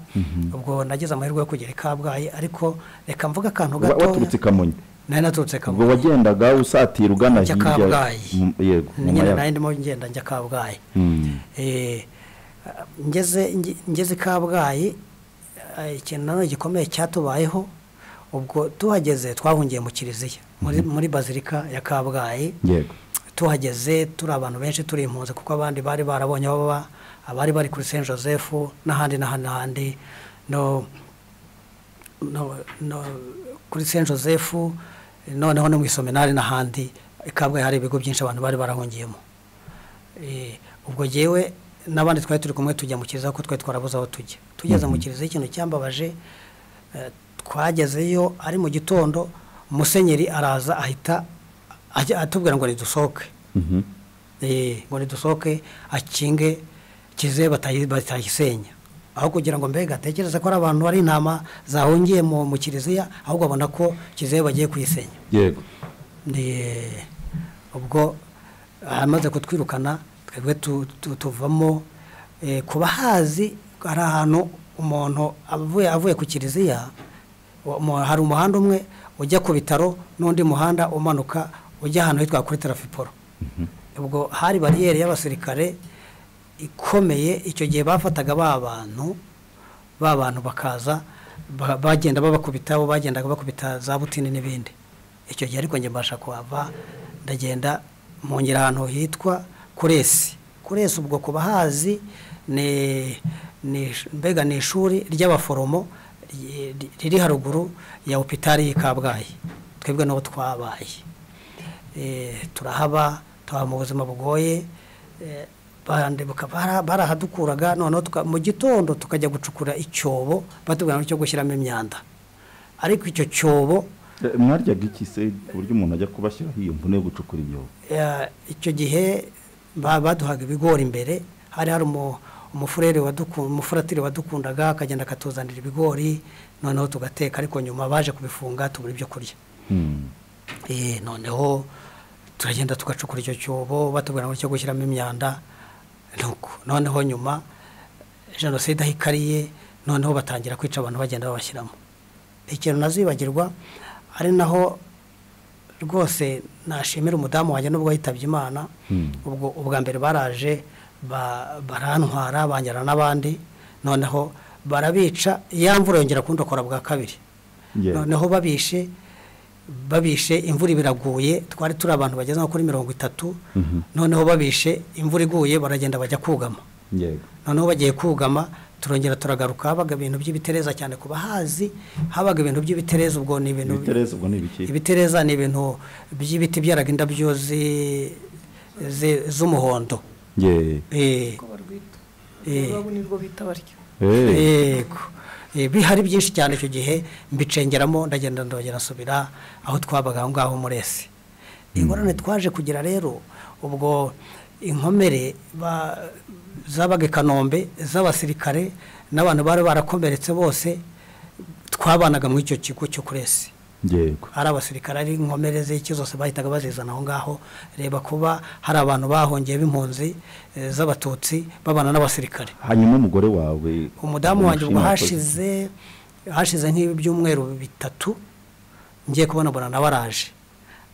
ubwo nagize amahirwe yo kugera i kabgayi ariko reka mvuge akantu Wa- gato waturutse i kamonyi nari naturutse ubwo kabgayi wagendaga usatira ugana Njya hirya Kabgayi. Mm, yego mu nyine Mayaga. nari ndimo ngenda njya kabgayi Mm. Eh, ngeze nge- ngeze i kabgayi eh, ikintu nanone gikomeye cyatubayeho ubwo tuhageze twahungiye mu kiliziya muri, muri bazilika ya kabgayi yego tuhageze turi abantu benshi turi impunzi kuko abandi bari barabonye aho baba abari bari kuri saint joseph n'ahandi n'ahandi n'ahandi no, no, no, kuri saint joseph noneho no mu isominari n'ahandi kabwe hari ibigo byinshi abantu bari barahungiyemo Eh, ubwo jyewe n'abandi twari turi kumwe tujya mu kiliziya kuko twari twarabuze aho tujya tugeze mu kiliziya ikintu cyambabaje eh, twagezeyo ari mu gitondo musenyeri araza ahita ajya- atubwira ngo nidusohoke Mhm. Eh, ngo nidusohoke akinge kize batayi- batayisenya aho kugira ngo mbega atekereze ko ari abantu bari intama zahungiye mu mu kiliziya ahubwo abona ko kizehe bagiye kuyisenya yego ni ubwo amaze kutwirukana twebwe tu- tu- tuvamo eh, ku bahazi hari ahantu umuntu avuye avuye ku kiliziya wa- mu- hari umuhanda umwe ujya ku bitaro n'undi muhanda umanuka ujya ahantu hitwa kuri tarafiporo ubwo hari bariyeri y'abasirikare ikomeye icyo gihe bafataga ba bantu ba bantu bakaza ba- bagenda babakubitaho bagendaga bakubita za butini n'ibindi icyo gihe ariko njye mbasha kuhava ndagenda mu ngira ahantu hitwa kuresi kuresi ubwo ku bahazi ni ni ish- mbega ni ishuri ry'abaforomo ri- ri- riri haruguru ya opitari y'i kabgayi twebwe n'uwo twabaye Eh, turahaba tuhaba mu buzima bugoye Eh, bandebuka bara- barahadukuraga noneho tuka- mu gitondo tukajya gucukura icyobo batubwira ngo cyo gushyiramo imyanda ariko icyo cyobo Eh, mwaryaga iki se ku buryo umuntu ajya kubashyiraho iyo mvune yo gucukura ibyobo eh, icyo gihe ba- baduhaga ibigori imbere hari hari umu- umufurere waduku- umufuratiri wadukundaga akagenda akatuzanira ibigori noneho tugateka ariko nyuma baje kubifunga tubura ibyo kurya Mm. Eh, noneho turagenda tugacukura icyo cyobo batubwira ngo cyo gushyiramo imyanda nuko noneho nyuma jenoside aho ikariye noneho batangira kwica abantu bagenda babashyiramo ikintu nazibagirwa ari naho rwose nashimira umudamu wanjye nubwo yitabye imana Mm. ubwo ubwa mbere baraje ba- barantwara banjyana n'abandi noneho barabica ya mvura yongera kundokora bwa kabiri Yeah. noneho babishe babishe imvura ibiraguye twari turi abantu bageze nko kuri mirongo itatu noneho babishe imvura iguye baragenda bajya kugama yego noneho bagiye kugama turongera turagaruka habaga ibintu by'ibitereza cyane ku bahazi habaga ibintu by'ibitereza ubwo ni ibintu ibitereza ubwo ni ibiki ibitereza ni ibintu by'ibiti byaraga indabyo zi- zi- z'umuhondo Ye. Eh, uko barwita Eh. ururabo nirwo bita baryo Eh. yego Eh, bihari byinshi cyane icyo gihe mbicengeramo ndagenda ndongera nsubira aho twabaga aho ngaho muri ese ingorane twaje kugira rero ubwo inkomere ba- zabaga i kanombe z'abasirikare n'abantu bari barakomeretse bose twabanaga muri icyo kigo cyo kuri ese yego ari abasirikare ari inkomere z'iki zose bahitaga bazizana aho ngaho reba kuba hari abantu bahongiye b'impunzi eh, z'abatutsi babana n'abasirikare hanyuma umugore wawe umudamu wanjye ubwo umushima wakoze. hashize hashize nk'ibyumweru bitatu ngiye kubona mbona nawe araje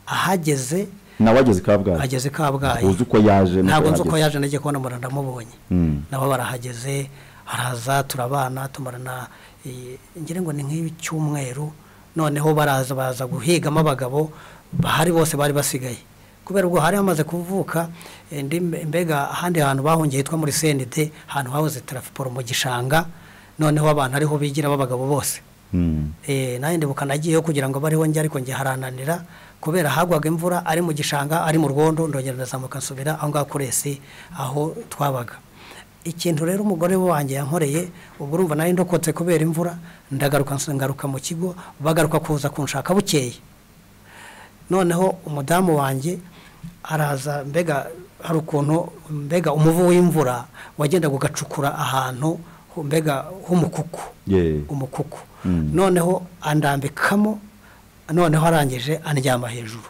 ahageze nawe ageze kabgayi ageze i kabgayi Uzi uko yaje nuko ntabwo nzi uko yahageze. yaje nagiye kubona mbona ndamubonye Mm. nabo barahageze araza turabana tumarana eh, ngira ngo ni nk'icyumweru noneho baraza baza guhigamo abagabo bahari bose bari basigaye kubera ubwo hari hamaze kuvuka eh, ndi mbega ahandi hantu bahongeye hitwa muri senide ahantu hahoze tarafiporo mu gishanga noneho abantu ariho bigira b'abagabo bose Mm. Eh, nanjye ndibuka nagiyeyo kugira ngo bariho njye ariko njye harananira kubera hagwaga imvura ari mu gishanga ari mu rwondo ndongera ndazamuka nsubira aho ngaho kuri esi aho twabaga ikintu rero umugore wanjye yankoreye ubwo urumva nari ndokotse kubera imvura ndagaruka nsu- ngaruka mu kigo bagaruka kuza kunshaka bukeye noneho umudamu wanjye araza mbega hari ukuntu mbega umuvu w'imvura wagendaga ugacukura ahantu hu- mbega h'umukuku Ye. umukuku Mm. noneho andambikamo noneho arangije andyama hejuru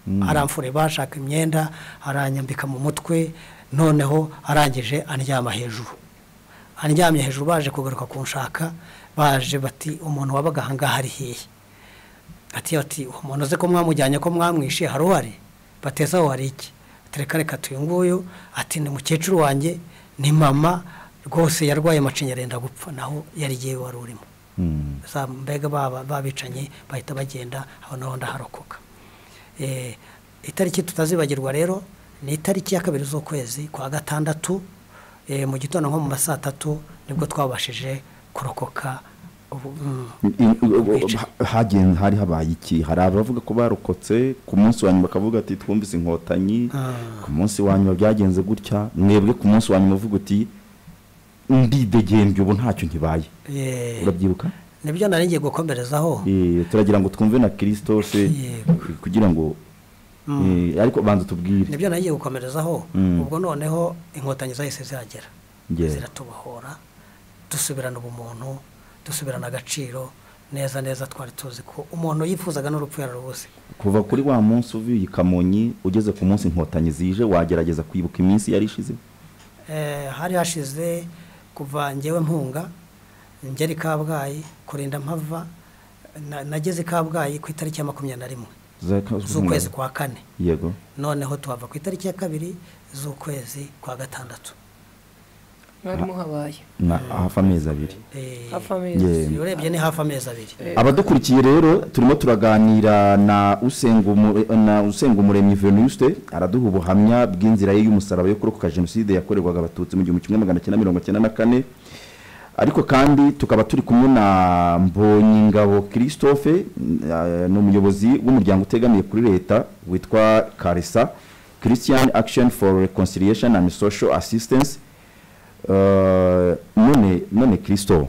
Mm. aramfure bashaka imyenda aranyambika mu mutwe noneho arangije andyama hejuru andyamye hejuru baje kugaruka kunshaka baje bati umuntu wabaga ahangaha ari hehe ati ati uwo muntu uzi ko mwamujyanye ko mwamwishe hari uhari bateza aho hari iki Ati, reka reka tuyu nguyu ati ni mukecuru wanjye ni mama rwose yarwaye amacinya arenda gupfa naho yari igihe wari urimo Mm. za mbega baba babicanye bahita bagenda aho naho ndaharokoka Eh, itariki tutazibagirwa rero ni itariki ya kabiri z'ukwezi kwa gatandatu eh, mu gitondo nko mu ma saa tatu nibwo twabashije kurokoka ubu- mm, I- i- Bica. hagen- hari habaye iki hari abavuga ko barokotse ku munsi wa nyuma bakavuga ati twumvise inkotanyi Ah. ku munsi wa nyuma byagenze gutya mwebwe ku munsi wa nyuma uvuga uti ndidegembye ubu ntacyo ntibaye eh, urabyibuka nibyo nari ngiye gukomerezaho Eh, turagira ngo twumve na kirisito se Yego. kugira ngo eh, ariko banza tubwire nibyo nari ngiye gukomerezaho Mm. ubwo noneho inkotanyi zahise zihagera Yeah. ziratubohora dusubirana ubumuntu dusubirana agaciro neza neza twari tuzi ko umuntu yifuzaga n'urupfu yararubuze kuva kuri wa munsi uvuye i kamonyi ugeze ku munsi inkotanyi zije wagerageza kwibuka iminsi yari ishize Eh, hari hashize kuva ngewe mpunga ngera i kabgayi kurinda mpava na- nageze i kabgayi ku itariki ya makumyabiri na rimwe Za- ka- z'ukwezi kwa kane yego noneho tuhava ku itariki ya kabiri z'ukwezi kwa gatandatu mwari muhabaye na hafi amezi abiri Eh, hafi amezi Yeah. iyo urebye ni hafi amezi abiri abadukurikiye rero turimo turaganira na usenga Umu- na usenga umuremyi venuste araduha ubuhamya bw'inzira ye y'umusaraba yo kurokoka jenoside yakorerwaga abatutsi mu gihumbi kimwe magana cyenda mirongo cyenda na kane ariko kandi tukaba turi kumwe na mbonyingabo christophe eh, ni umuyobozi w'umuryango utegamiye kuri leta witwa karisa christian action for reconciliation and social assistance Eh, none none christo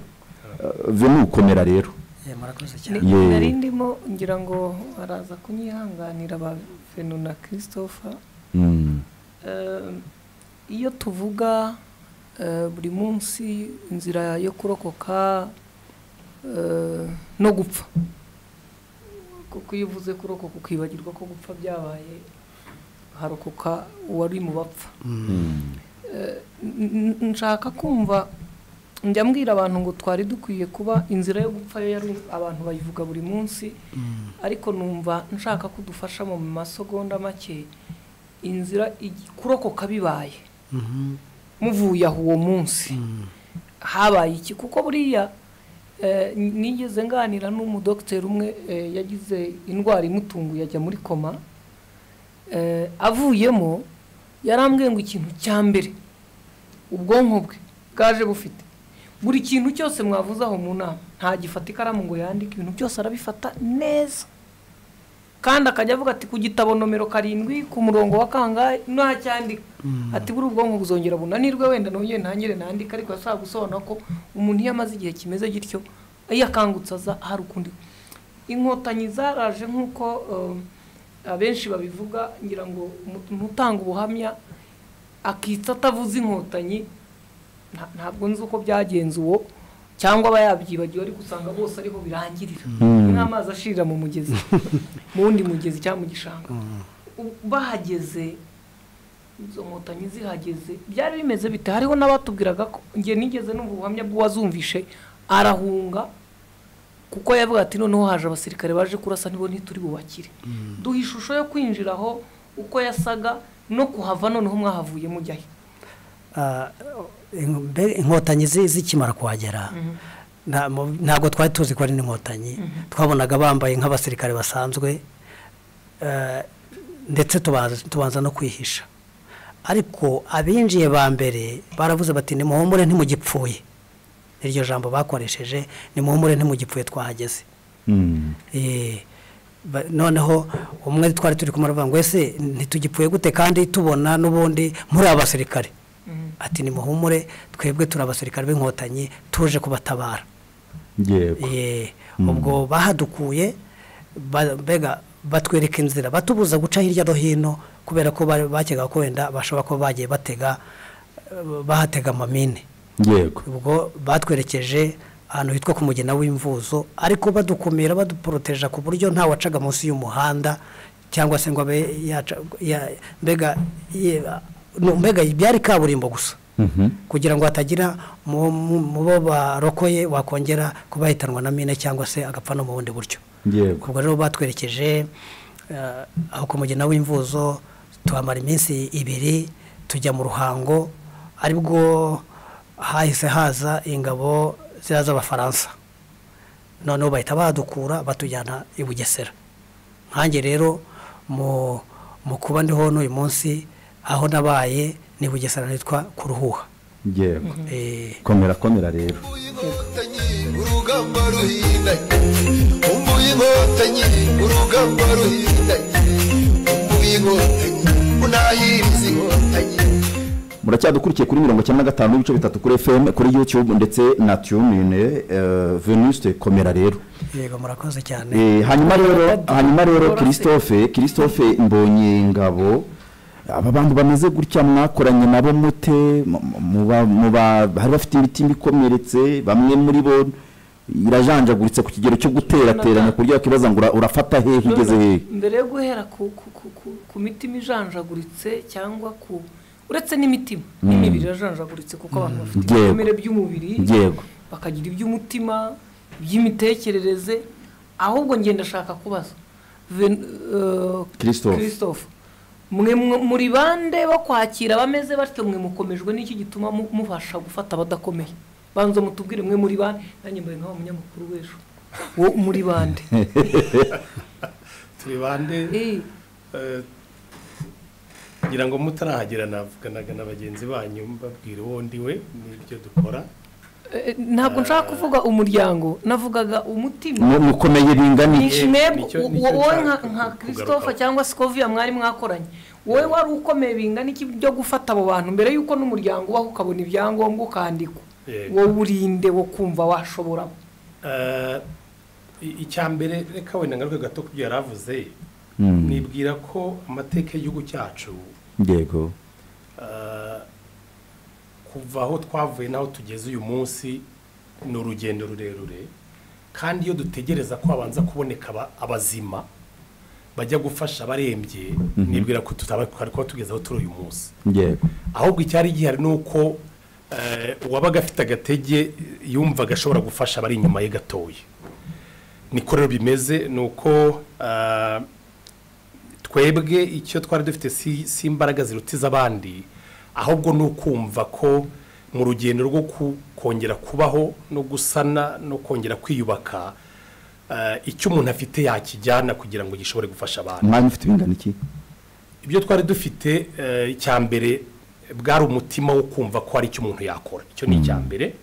eh, venu ukomera rero Eh, murakoze cyane Ni- Yeah. nari ndimo ngira ngo baraza kunyihanganira ba venu na christopher Mm. Eh, iyo tuvuga eh, buri munsi inzira yo kurokoka eh, no gupfa kuko iyo uvuze kurokoka ukibagirwa ko gupfa byabaye harokoka uwari mu bapfa Eh, n- n- nshaka kumva njya mbwira abantu ngo twari dukwiye kuba inzira yo gupfa yo yari abantu bayivuga buri munsi ariko numva nshaka ko udufasha mu masegonda make inzira igi- kurokoka bibaye muvuye aho uwo munsi habaye iki kuko buriya eh, nigeze nganira n'umudogiteri umwe eh, yagize indwara imutunguye ajya muri koma eh, avuyemo yarambwiye ngo ikintu cya mbere ubwonko bwe bwaje bufite buri kintu cyose mwavuze aho mu nama ntagifata ikaramu ngo yandike ibintu byose arabifata neza kandi akajya avuga ati ku gitabo nomero karindwi ku murongo wa kangahe ntacyandika ati buri ubwonko buzongera bunanirwe wenda nongere ntangire nandika ariko yashobora gusobanura ko umuntu iyo amaze igihe kimeze gityo iyo akangutse aza hari ukundi inkotanyi zaraje nk'uko eh, abenshi babivuga ngira ngo umuntu utanga ubuhamya akitsa atavuze inkotanyi nta- ntabwo nzi uko byagenze uwo cyangwa aba yabyibagiwe ariko usanga bose ariho birangirira ni nk'amazi ashirira mu mugezi mu wundi mugezi cyangwa mu gishanga U- bahageze izo nkotanyi zihageze byari bimeze bite hariho n'abatubwiraga ko njye nigeze n'ubu buhamya bw'uwazumvishe arahunga kuko yavuga ati noneho haje abasirikare baje kurasa nibo ntituri bubakire duha ishusho yo kwinjira aho uko yasaga no kuhava noneho mwahavuye mujyayo Ah, in- mbe- inkotanyi zi- zikimara kuhagera nta- mu- ntabwo twari tuzi ko ari n'inkotanyi twabonaga bambaye nk'abasirikare basanzwe eh, ndetse tubaza- tubanza no kwihisha ariko abinjiye ba mbere baravuze bati nimuhumure ntimugipfuye iryo jambo bakoresheje nimuhumure ntimugipfuye twahageze Mm. Eh, ba- noneho umwe twari turi kumara avuga ngo ese ntitugipfuye gute kandi tubona n'ubundi muri abasirikare ati nimuhumure twebwe turi abasirikare b'inkotanyi tuje kubatabara yego Eh, ubwo bahadukuye ba- mbega batwereka inzira batubuza guca hirya no hino kubera ko bari- bakekaga ko wenda bashobora kuba bagiye batega eh, bahatega amamine yego ubwo batwerekeje ahantu hitwa ku mugina w'imvuzo ariko badukumira baduporoteja ku buryo nta wacaga munsi y'umuhanda cyangwa se ngo abe yaca ya- mbega ye- no, mbega byari kaburimbo gusa Mhm. kugira ngo hatagira mu mu- mu bo barokoye wakongera kuba yahitanwa na mine cyangwa se agapfa no mu bundi buryo yego ubwo rero batwerekeje eh, aho ku mugina w'imvuzo tuhamara iminsi ibiri tujya mu ruhango aribwo hahise haza ingabo ziriya z'abafaransa noneho bahita badukura batujyana i bugesera nkange rero mu mu kuba ndiho n'uyu munsi aho nabaye ni bugesera hitwa ku ruhuha yego Eh, komera komera rero inkotanyi urugamba ruhindanye umbuye inkotanyi urugamba ruhindanye umbuye inkotanyi unahiriza inkotanyi muracyadukurikiye kuri mirongo icyenda na gatanu n'ibice bitatu kuri fm kuri youtube ndetse na tunine eh, venuste komera rero yego murakoze cyane Eh, hanyuma rero hanyuma rero Borosi. christophe christophe mbonye ingabo aba bantu bameze gutya mwakoranye nabo mute Mu- mu- muba- muba- hari bafite imitima ikomeretse bamwe muri bo irajanjaguritse ku kigero cyo guterateranya ku buryo bakibaza ngo ura- urafata hehe igeze hehe mbere yo guhera ku, ku, ku, ku, ku mitima ijanjaguritse cyangwa ku uretse n'imitima n'imibiri irajanjaguritse kuko abantu bafite Yego. ibikomere by'umubiri Yego. bakagira iby'umutima iby'imitekerereze ahubwo njye ndashaka kubaza Ven- eh, Christophe. Christophe, mwe mwe- muri bande bo kwakira abameze batyo mwe mukomejwe n'iki gituma mu- mubasha gufata abadakomeye banza mutubwire mwe muri bande nanjye mbaye nk'aho munyamakuru w'ejo wo muri bande turi bande Eh. Eh, ngira ngo mutarahagera navuganaga na bagenzi banyu mbabwira uwo ndiwe n'ibyo dukora Eh, ntabwo nshaka kuvuga umuryango navugaga umutima Mu- mukomeye bingana Ni- iki mwebwe nicyo- wo- nicyo wowe nshaka nka nka kugarukaho. christophe cyangwa sikoviya mwari mwakoranye wowe wari ukomeye bingana iki byo gufata abo bantu mbere y'uko n'umuryango ubaho ukabona ibyangombwa ukandikwa Yego. wowe urinde wo kumva washobora Eh, i- icya mbere reka wenda ngaruke gato kubyo yari avuze Mm. nibwira ko amateka y'igihugu cyacu yego eh, kuva aho twavuye n'aho tugeze uyu munsi ni urugendo rurerure kandi iyo dutegereza ko habanza kuboneka aba- abazima bajya gufasha abarembye nibwira ko tutaba twari kuba tugeze aho turi uyu munsi yego ahubwo icyari gihari ni uko eh, uwabaga afite agatege yumvaga ashobora gufasha abari inyuma ye gatoya niko rero bimeze ni uko eh, twebwe icyo twari dufite si si imbaraga ziruta iz'abandi ahubwo ni ukumva ko mu rugendo rwo ku- kongera kubaho no gusana no kongera kwiyubaka eh, icyo umuntu afite yakijyana kugira ngo gishobore gufasha abantu mwanya ufite ibingana iki ibyo twari dufite eh, icya mbere bwari umutima wo kumva ko hari icyo umuntu yakora icyo ni icya mbere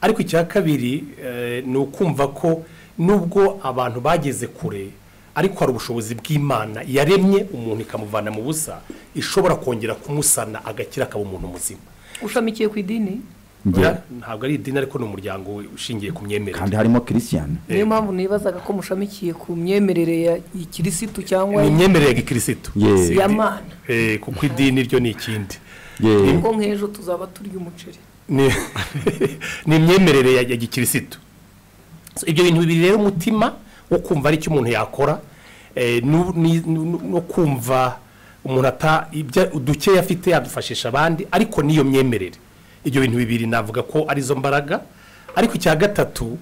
ariko icya kabiri eh, ni ukumva ko nubwo abantu bageze kure ariko hari ubushobozi bw'imana yaremye umuntu ikamuvana mu busa ishobora kongera kumusana agakira akaba umuntu muzima ushamikiye ku idini Njye- Oya, ntabwo ari idini ariko ni umuryango ushingiye ku kandi myemerere harimo kirisiyani niyo mpamvu nibazaga ko mushamikiye ku myemerere ya kirisitu cyangwa ni imyemerere ya gikirisitu Yeah. Si idini. Ya mana. Eh, kuko idini ryo ni ikindi Ye- kuko nk'ejo tuzaba turya umuceri ni ni imyemerere ya ya gikirisitu So, ibyo bintu bibiri rero umutima wo kumva ari icyo umuntu yakora eh, nu- ni- nu- no kumva umuntu ata ibyo- udukeya afite yadufashisha abandi ariko n'iyo myemerere ibyo bintu bibiri navuga ko arizo mbaraga ariko icya gatatu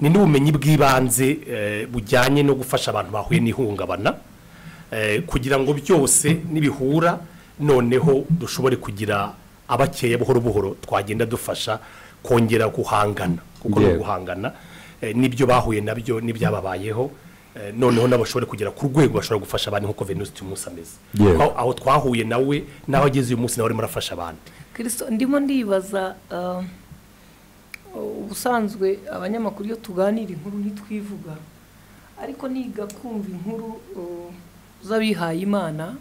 ni n'ubumenyi bw'ibanze eh, bujyanye no gufasha abantu bahuye n'ihungabana eh, kugira ngo byose nibihura noneho dushobore kugira abakeya buhoro buhoro twagenda dufasha kongera guhangana kuko no Yego. guhangana eh, nibyo bahuye nabyo n'ibyababayeho eh, noneho nabo bashobora kugera ku rwego bashobora gufasha abantu nk'uko venusi tuy'umunsi ameze Yego. aho aho twahuye nawe n'aho ageze uyu munsi nawe arimo arafasha abandi kirisito ndimo ndibaza ah, ubusanzwe abanyamakuru iyo tuganira inkuru ntitwivuga ariko niga kumva inkuru uh, z'abihaye imana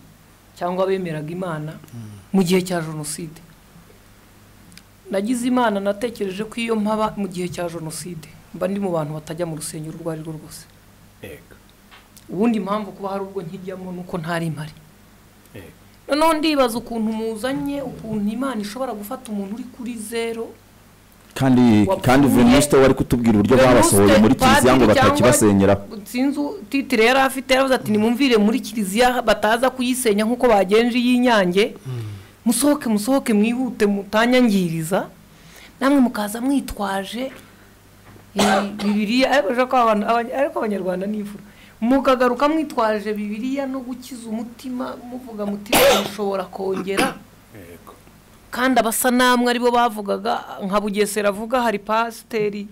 cyangwa abemeraga imana mu gihe cya jenoside nagize imana natekereje ko iyo mpaba mu gihe cya jenoside mba ndi mu bantu batajya mu rusengero urwo ari rwo rwose Yego. ubundi impamvu kuba hari urwo nkijyamo ni uko ntari mpari Yego. noneho ndibaza ukuntu muzanye ukuntu imana ishobora gufata umuntu uri kuri zero kandi Wapfuye. kandi venuste wari kutubwira uburyo babasohoye muri kiliziya ngo batakibasenyeraho sinzi titire yari afite yaravuze ati nimumvire muri kiliziya bataza kuyisenya nk'uko bagenje iy'inyange musohoke musohoke mwihute mutanyangiriza namwe mukaza mwitwaje eh, bibiriya ariko bashaka ko abantu- abanya- ariko abanyarwanda ni imfura mukagaruka mwitwaje bibiriya no gukiza umutima muvuga mutima mushobora kongera Yego. kandi abasanamu aribo bavugaga nka bugesera avuga hari pasiteri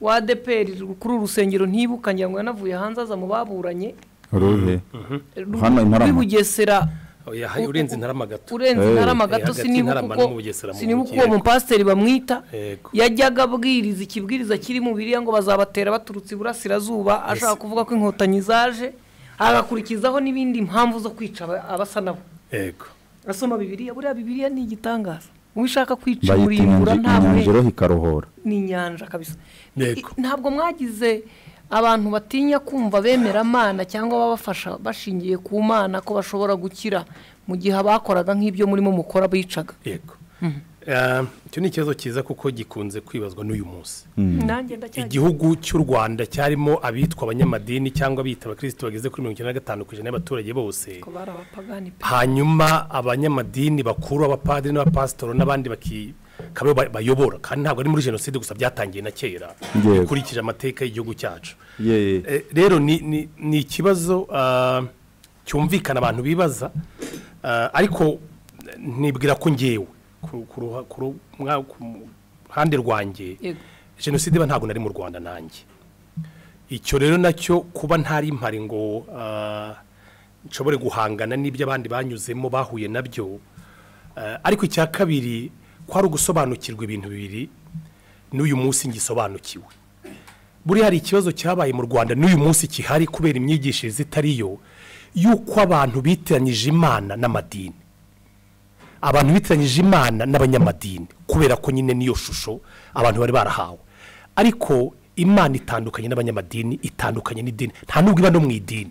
wa adeperi kuri uru rusengero ntibukanye ngo yanavuye hanze aza mu baburanye uruhe Ru- Hano i Ntarama. rw'i bugesera Oya, hayi, urenze intarama gato urenze Eh. intarama gato Eh, hagati sinibuka y'Intarama uko n'u Bugesera mu sinibuka mujyi, uwo yego. mupasiteri bamwita Yego. yajyaga abwiriza ikibwiriza kiri mu biriya ngo bazabatera baturutse iburasirazuba ashaka kuvuga ko inkotanyi zaje agakurikizaho n'ibindi mpamvu zo kwica aba- abasa nabo yego asoma bibiriya buriya bibiriya ni igitangaza uwo ishaka kwica bayita murimbura inyanja- nta inyanja burenganzira iroha ikarohora ni inyanja kabisa Yego. I- ntabwo mwagize abantu batinya kumva bemera amana cyangwa babafasha bashingiye ku mana ko bashobora gukira mu gihe abakoraga nk'ibyo murimo mukora bicaga yego Eh, icyo ni ikibazo cyiza kuko gikunze kwibazwa n'uyu munsi nanjye ndacyajya igihugu cy'u rwanda cyarimo abitwa abanyamadini cyangwa abita abakirisitu bageze kuri mirongo icyenda na gatanu ku ijana y'abaturage bose ko bari abapagani pe hanyuma abanyamadini bakuru abapadiri n'abapasitori n'abandi bakaba aribo ba- bayobora kandi ntabwo ari muri jenoside gusa byatangiye na kera Yego. bikurikije amateka y'igihugu cyacu Ye- Eh, rero ni- ni ni ikibazo ah, cyumvikana abantu bibaza ah, ariko eh, nibwira ko ngewe ku- ku ruha- ku ru- mwa- ku ruhande rwanjye Yego. jenoside iba ntabwo nari mu rwanda nanjye icyo rero nacyo kuba ntari mpari ngo ah, nshobore guhangana n'ibyo abandi banyuzemo bahuye nabyo Ah, ariko icya kabiri ko hari ugusobanukirwa ibintu bibiri n'uyu munsi ngisobanukiwe buriya hari ikibazo cyabaye mu rwanda n'uyu munsi kihari kubera imyigishirize itari yo y'uko abantu bitiranyije imana n'amadini abantu bitiranyije imana n'abanyamadini kubera ko nyine niyo shusho abantu bari barahawe ariko imana itandukanye n'abanyamadini itandukanye n'idini nta nubwo iba no mu idini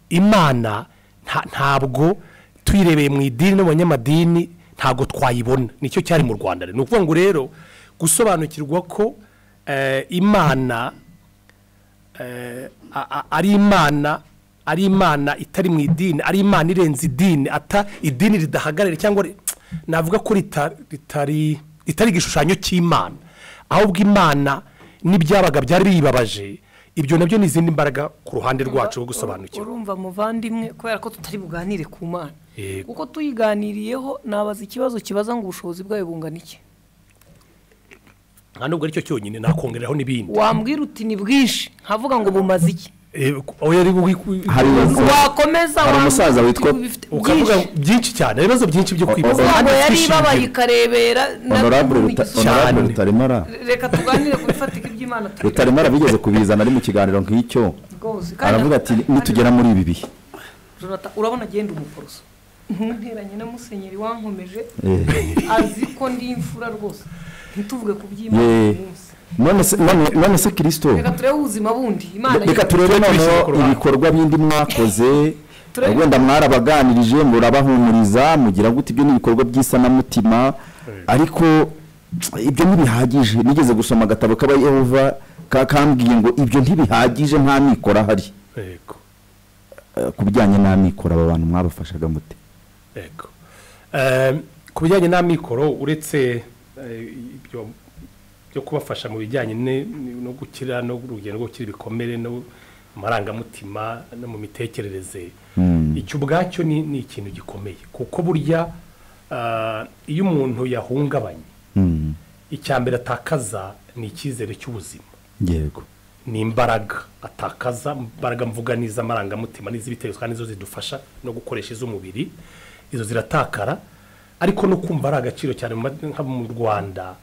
imana nta- ntabwo tuyirebeye mu idini no mu banyamadini ntabwo twayibona nicyo cyari mu rwanda ni ukuvuga ngo rero gusobanukirwa ko eh, imana eh, a- a- ari imana ari imana itari mu idini ari imana irenze idini ata idini ridahagarariye cyangwa ri- navuga ko rita- ritari ritari igishushanyo cy'imana ahubwo imana n'ibyabaga byari biyibabaje ibyo nabyo ni izindi mbaraga ku ruhande rwacu rwo gusobanukirwa urumva muvandimwe kubera ko tutari buganire ku mana yego kuko tuyiganiriyeho nabaza ikibazo kibaza ngo ubushobozi bwayo bungana iki nta nubwo aricyo cyonyine nakongeraho n'ibindi wambwira uti ni bwinshi nkavuga ngo bumaze iki Eh, aho yari buwi- hari wakomeza Hari wambwira umusaza uti witwa- bifite ukavuga byinshi byinshi cyane ibibazo byinshi byo kwibaza Oh, oh, ntabwo yari Byinshi ibabaye ibyo. ikarebera na- honorable Ruta- Cyane. honorable rutaremara reka tuganire ku bifatika iby'imana tubiganire. rutaremara bigeze kubizana ari mu kiganiro nk'icyo rwose kandi aravuga ati nitugera muri ibi bihe Jonathan, urabona agenda umuporoso ntunteranye na musenyeri wankomeje Eh. azi ko ndi imfura rwose ntituvuge ku by'imana Yeah. uyu munsi none se- none- none se kirisito reka turebe ubuzima bundi imana reka yo- turebe tubishyire ku noneho ruhande. ibikorwa bindi mwakoze Turebe. wenda mwarabaganirije murabahumuriza mugira gute ibyo ni ibikorwa by'isanamutima ariko ibyo ntibihagije nigeze gusoma agatabo k'abayehova ka- kambwiye ngo ibyo ntibihagije nta mikoro ahari yego Eh, ku bijyanye n'amikoro aba bantu mwabafashaga mute yego Ehm, ku bijyanye n'amikoro uretse eh, ibyo byo kubafasha mu bijyanye ne- no gukira no urugendo rwo gukira ibikomere no mu marangamutima no mu mitekerereze icyo ubwacyo ni ni ikintu gikomeye kuko burya ah, iyo umuntu yahungabanye Mm, icya mbere atakaza ni icyizere cy'ubuzima yego ni imbaraga atakaza imbaraga mvuga n'iz'amarangamutima n'iz'ibitekerezo kandi nizo zidufasha no gukoresha iz'umubiri izo ziratakara ariko no kumva ari agaciro cyane mu ma- nka mu rwanda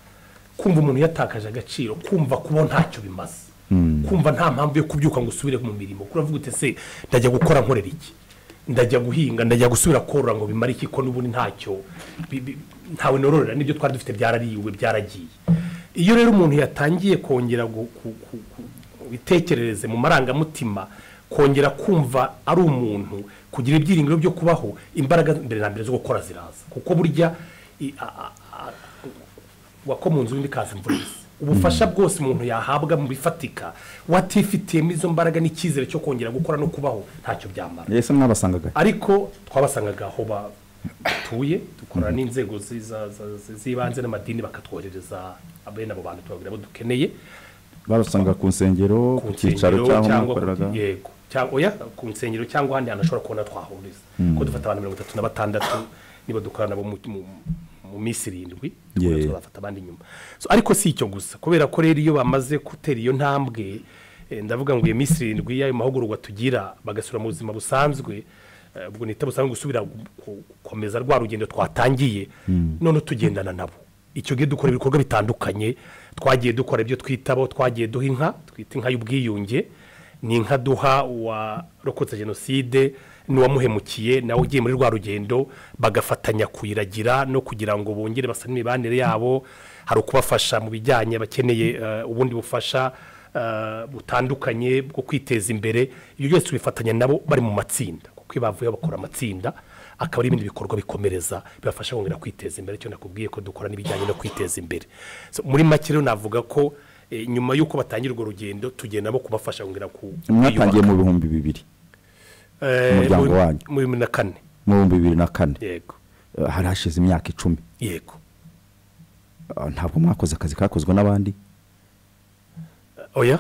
kumva umuntu yatakaje agaciro kumva kuba ntacyo bimaze kumva nta mpamvu yo kubyuka ngo usubire mu mirimo uravuga uti se ndajya gukora nkorera iki ndajya guhinga ndajya gusubira korora ngo bimare iki ko n'ubundi ntacyo bi- bi- ntawe nororera n'ibyo twari dufite byarariwe byaragiye iyo rero umuntu yatangiye kongera gu- ku- ku- ku- bitekerereze mu marangamutima kongera kumva ari umuntu kugira ibyiringiro byo kubaho imbaraga mbere na mbere zo gukora ziraza kuko burya i- a- a- a- wako mu nzu n'ikazi imvura isa ubufasha bwose umuntu yahabwa mu bifatika watifitiyemo izo mbaraga n'icyizere cyo kongera gukora no kubaho ntacyo byamara ese mwabasangaga ariko twabasangaga aho batuye dukorana n'inzego zi- za- za- zi- z'ibanze n'amadini bakatwohereza bene abo bantu tubabwira abo dukeneye babasanga ku nsengero ku ku cyicaro nsengero cy'aho cyangwa mwakoreraga ku- yego cyangwa oya ku nsengero cyangwa ahandi hantu ashobora kubona twahuriza ko dufata abantu mirongo itatu na batandatu niba dukorana nabo mu, mu, mu minsi irindwi dukomeza Yeah. tuzafata abandi nyuma so, ariko si icyo gusa kubera ko rero iyo bamaze gutera iyo ntambwe eh, ndavuga ngo iyo minsi irindwi y'ayo mahugurwa tugira bagasubira mu buzima busanzwe eh, ubwo nita busanzwe gusubira gu- gu- gukomeza rwa rugendo twatangiye none tugendana nabo icyo gihe dukora ibikorwa bitandukanye twagiye dukora ibyo twitabo twagiye duha inka twita inka y'ubwiyunge ni inka duha uwarokotse jenoside n'uwamuhemukiye nawe ugiye muri rwa rugendo bagafatanya kuyiragira no kugira ngo bongere basane imibanire yabo hari ukubafasha mu bijyanye abakeneye eh, ubundi bufasha eh, butandukanye bwo kwiteza imbere ibyo byose tubifatanya nabo bari mu matsinda kuko iyo bavuye bakora amatsinda akaba ari ibindi bikorwa bikomereza bibafasha kongera kwiteza imbere icyo nakubwiye ko dukora n'ibijyanye no kwiteza imbere So, muri make rero navuga ko eh, nyuma y'uko batangira urwo rugendo tugenda no kubafasha kongera ku mwatangiye mu bihumbi bibiri Eh, umuryango muri- wanyu. muri bibiri na kane mu bihumbi bibiri na kane yego Eh, hari hashize imyaka icumi yego Ah, ntabwo mwakoze akazi kakozwe n'abandi oya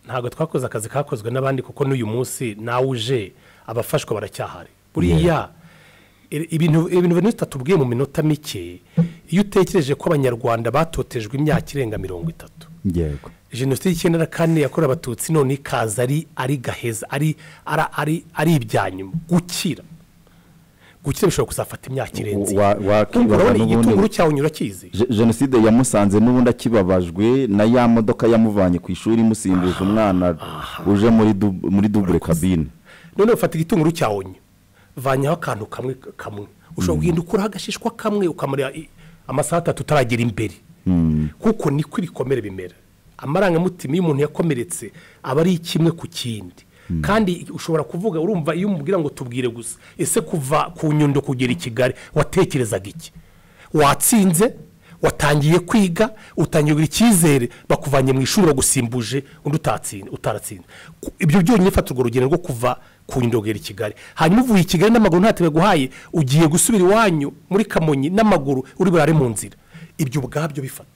ntabwo twakoze akazi kakozwe n'abandi kuko n'uyu munsi nawe uje abafashwa baracyahari buriya i- ibintu ibintu bine tutatubwiye mu minota mike iyo utekereje ko abanyarwanda batotejwe imyaka irenga mirongo itatu yego jenoside y'icyenda na kane yakorewe abatutsi none ikaza ari ari gaheza ari ari ari ari ibyanyuma gukira gukira bishobora kuzafata imyaka irenze Wa- wakibaza urabona n'ubundi- igitunguru cyawe unyura kizi Je- jenoside yamusanze n'ubundi akibabajwe na ya modoka yamuvanye ku ishuri imusimbuje umwana uje muri dub- muri dubure kabine none ufata igitunguru cyawe unywa vanyaho akantu kamwe kamwe ushobora kugenda ukuraho agashishwa kamwe ukamara i- amasaha atatu utaragera imbere kuko niko ibikomere bimera amarangamutima iyo umuntu yakomeretse aba ari kimwe ku kindi kandi ushobora kuvuga urumva iyo umubwira ngo tubwire gusa ese kuva ku nyundo kugera i kigali watekerezaga iki watsinze watangiye kwiga utangiye kugira icyizere bakuvanye mu ishuri bagusimbuje undi utatsinze utaratsinze Ku- ibyo byonyine fata urwo rugendo rwo kuva ku ndogera i kigali hanyuma uvuye i kigali n'amaguru ntatebe guhaye ugiye gusubira iwanyu muri kamonyi n'amaguru uri burare mu nzira ibyo ubwabyo bifata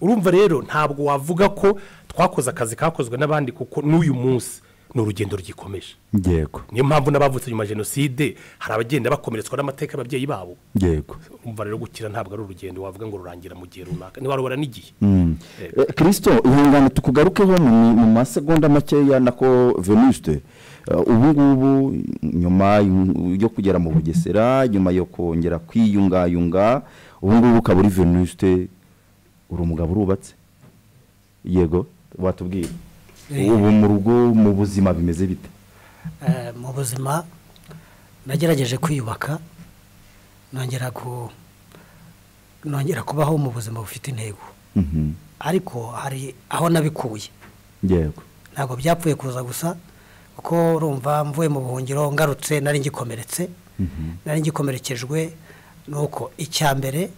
urumva rero ntabwo wavuga ko twakoze akazi kakozwe n'abandi kuko n'uyu munsi ni urugendo rugikomeje yego niyo mpamvu n'abavutse nyuma ya jenoside hari abagenda bakomeretswa n'amateka y'ababyeyi babo yego umva rero gukira ntabwo ari urugendo wavuga ngo rurangira mu gihe runaka ntiwarubara n'igihe Eh, kirisito ihangane tukugarukeho mu mi- mu masegonda makeya nako venuste Eh, ubu ngubu nyuma yu- yo kugera mu bugesera nyuma yo kongera kwiyungayunga ubu ngubu ukaba uri venuste uri umugabo urubatse yego watubwira Eh. ubu mu rugo mu buzima bimeze bite Eh, mu buzima nagerageje kwiyubaka nongera ku nongera kubaho mu buzima bufite intego Mhm. ariko hari aho nabikuye yego ntabwo byapfuye kuza gusa kuko urumva mvuye mu buhungiro ngarutse nari ngikomeretse nari ngikomerekejwe nuko icya mbere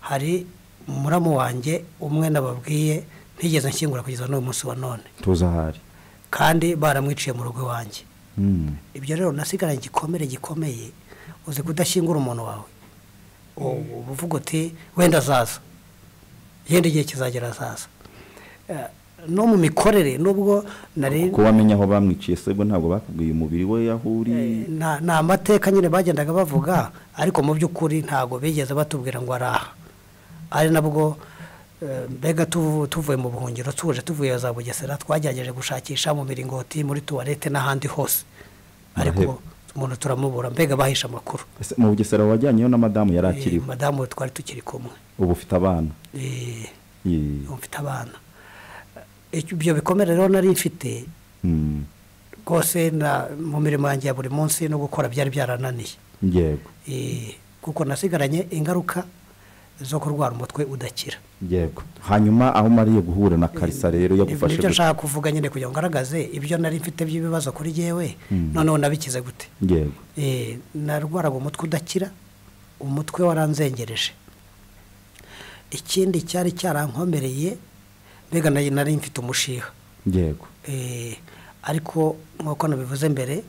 hari umuramu wanjye umwe nababwiye ntigeze nshyingura kugeza n'uyu munsi wa none tuza ahari kandi baramwiciye mu rugo iwanjye Mm. ibyo rero nasigaranye igikomere gikomeye uzi kudashyingura umuntu wawe U- uba uvuga uti wenda azaza yenda igihe kizagera azaza Eh, no mu mikorere nubwo nari kuko wamenye aho bamwiciye se bwo ntabwo bakubwiye umubiri we yahuriye Eh, na- ni amateka nyine bagendaga bavuga ariko mu by'ukuri ntabwo bigeze batubwira ngo ari aha ari nabwo eh, mbega tuvu- tuvuye mu buhungiro tuje tuvuye za bugesera twagerageje gushakisha mu miringoti muri tuwarete n'ahandi hose ariko umuntu turamubura mbega bahisha amakuru Ese mu bugesera wajyanyeyo na madamu yari Eh, akiriho madamu we twari tukiri kumwe ubu ufite abana Eh, Ye- mfite abana Eh, ibyo bikomere rero nari mfite Mm. rwose na- mu mirimo yanjye ya buri munsi no gukora byari byarananiye yego Eh, kuko nasigaranye ingaruka zo kurwara umutwe udakira yego hanyuma aho umariye guhura na karisa rero Ibyo yagufashe nibyo gute? nshaka kuvuga nyine kugira ngo ngaragaze ibyo nari mfite by'ibibazo kuri yewe noneho nabikize gute yego Eh, narwaraga umutwe udakira umutwe waranzengereje ikindi cyari cyarankomereye mbega nayo nari mfite umushiha yego Eh, ariko nk'uko nabivuze mbere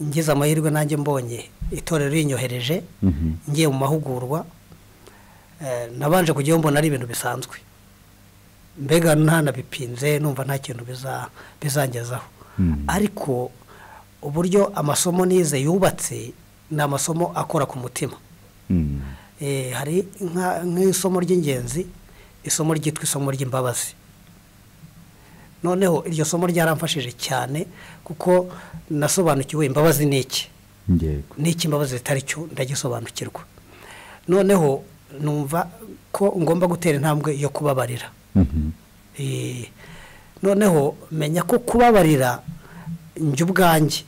ngize amahirwe nanjye mbonye itorero rinyohereje Mhm. ngiye mu mahugurwa eh, nabanje kujyayo mbona ari ibintu bisanzwe mbega ntanabipinze numva nta kintu biza- bizangezaho Mhm. ariko uburyo amasomo nize yubatse ni amasomo akora ku mutima Mm. Eh, hari nka- nk'isomo ry'ingenzi isomo ryitwa isomo ry'imbabazi noneho iryo somo ryaramfashije cyane kuko nasobanukiwe imbabazi ni iki yego n'iki imbabazi zitari cyo ndagisobanukirwa noneho numva ko ngomba gutera intambwe yo kubabarira Mhm. Eh, noneho menya ko kubabarira njye ubwanjye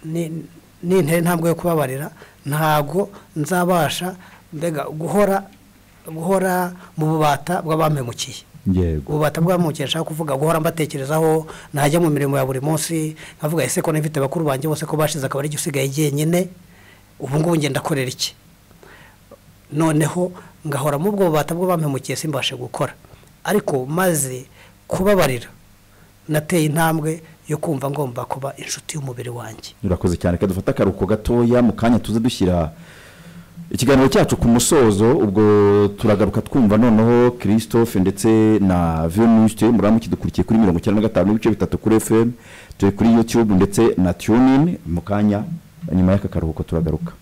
ni- nintera intambwe yo kubabarira ntabwo nzabasha mbega guhora guhora mu bubata bw'abampemukiye yego ububata bw'abampemukiye nshaka kuvuga guhora mbatekerezaho najya mu mirimo ya buri munsi nkavuga ese ko nifite bakuru banjye bose ko bashize akaba ari usigaye jyenyine ubu ngubu ngenda akorera iki noneho ngahora mu bwo bubata bw'abampemukiye simbashe gukora ariko maze kubabarira nateye intambwe yo kumva ngomba kuba inshuti y'umubiri wanjye urakoze cyane reka dufate akaruhuko gatoya mu kanya tuze dushyira ikiganiro cyacu ku musozo ubwo turagaruka twumva noneho christophe ndetse na venuste muramu kidukurikiye kuri mirongo icyenda na gatanu n'ibice bitatu kuri fm turi kuri youtube ndetse na tunin mu kanya nyuma y'aka karuhuko turagaruka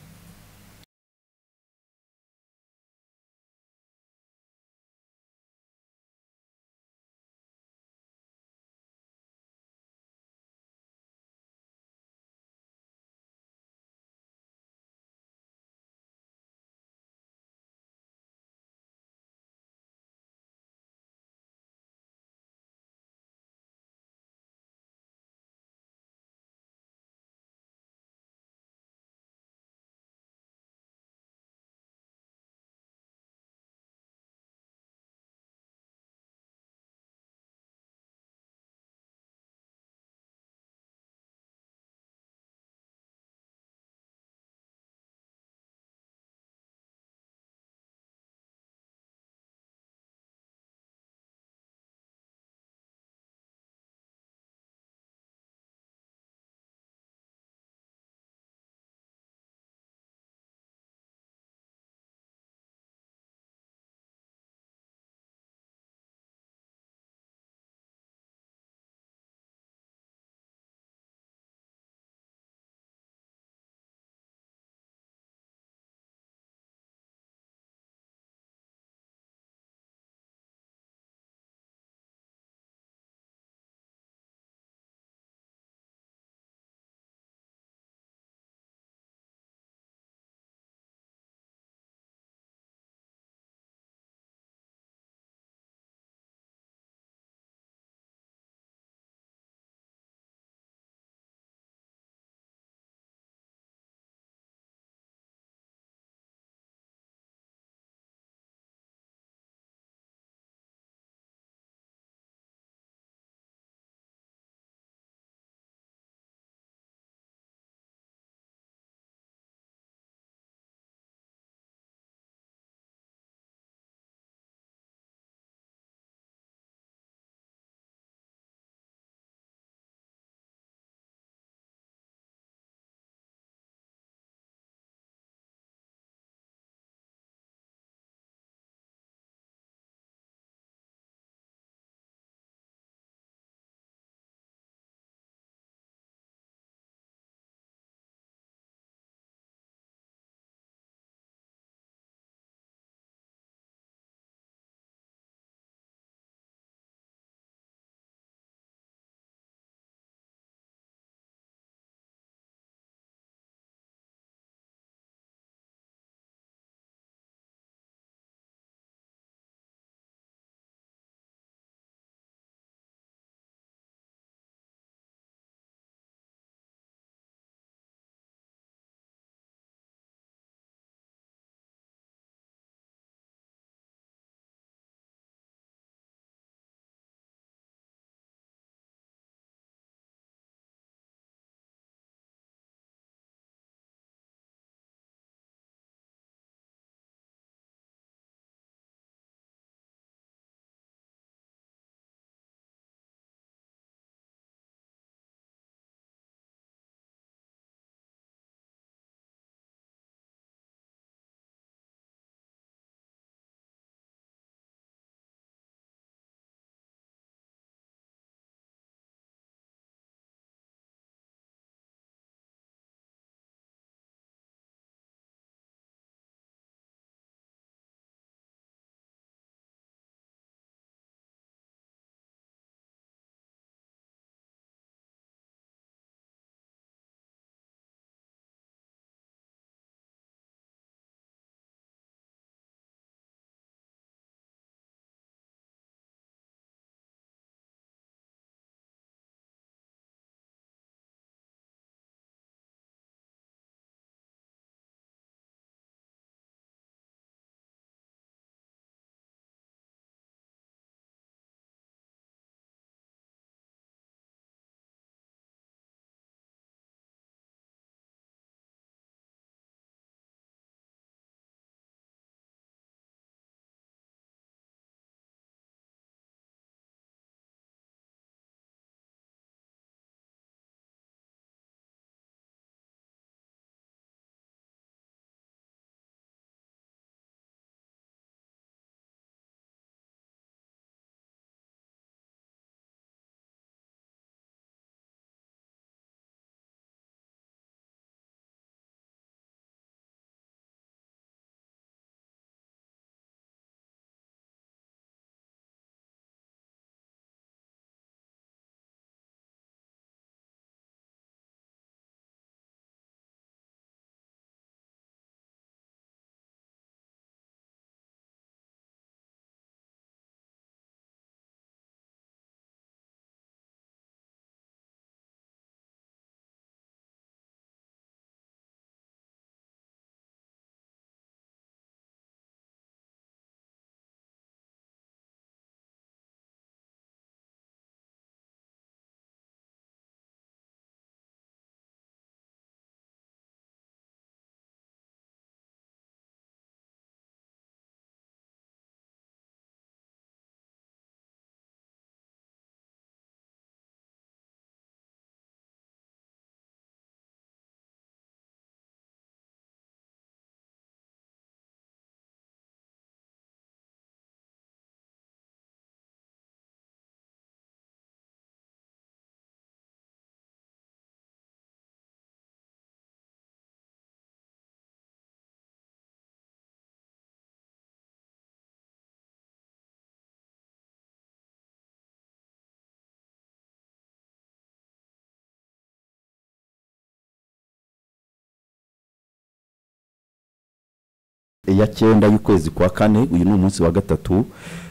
ya cyenda y'ukwezi kwa kane uyu ni umunsi wa gatatu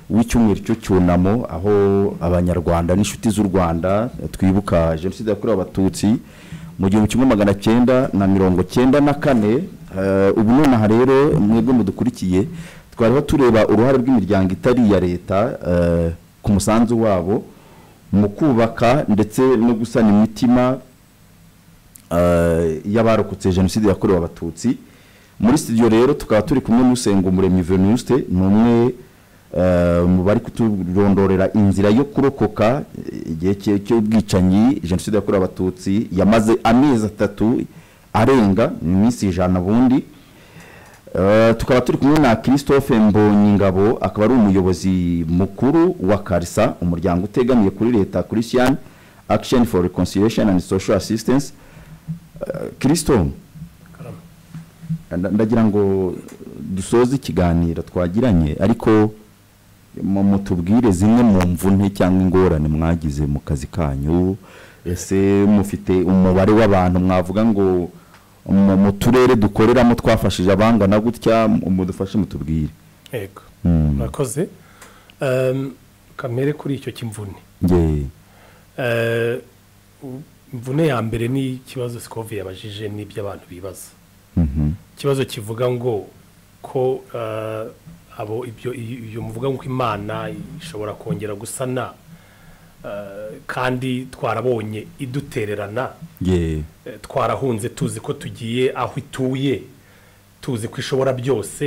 w'icyumweru cyo cyunamo aho abanyarwanda n'inshuti z'u rwanda twibuka jenoside yakorewe abatutsi mu gihumbi kimwe magana cyenda na mirongo cyenda na kane Eh, ubu nonaha rero mwebwe mudukurikiye twariho tureba uruhare rw'imiryango itari iya leta eh, ku musanzu wabo mu kubaka ndetse no gusana imitima eh, y'abarokotse jenoside yakorewe abatutsi muri studio rero tukaba turi kumwe n'usengumuremyi venuste ni umwe eh, mu bari kuturondorera inzira yo kurokoka eh, igihe cye- cy'ubwicanyi jenoside yakorewe abatutsi yamaze amezi atatu arenga ni iminsi ijana bundi Eh, tukaba turi kumwe na christophe mbonyingabo akaba ari umuyobozi mukuru wa karisa umuryango utegamiye kuri leta christian action for reconciliation and social assistance Eh, christo nda- ndagira ngo dusoze ikiganiro twagiranye ariko mu- mutubwire zimwe mu mvune cyangwa ingorane mwagize mu kazi kanyu ese mufite umubare w'abantu mwavuga ngo mu mu turere dukoreramo twafashije abangana gutya mu- mudufashe mutubwire yego Mm. murakoze Ehm, kamere kuri icyo cy'imvune nge Eh, imvune ya mbere ni ikibazo sikovi yabajije n'ibyo abantu bibaza mhm, ikibazo kivuga ngo ko eh, abo ibyo ibyo muvuga ngo imana ishobora kongera gusana eh, kandi twarabonye idutererana nge Eh, twarahunze tuzi ko tugiye aho ituye tuzi ko ishobora byose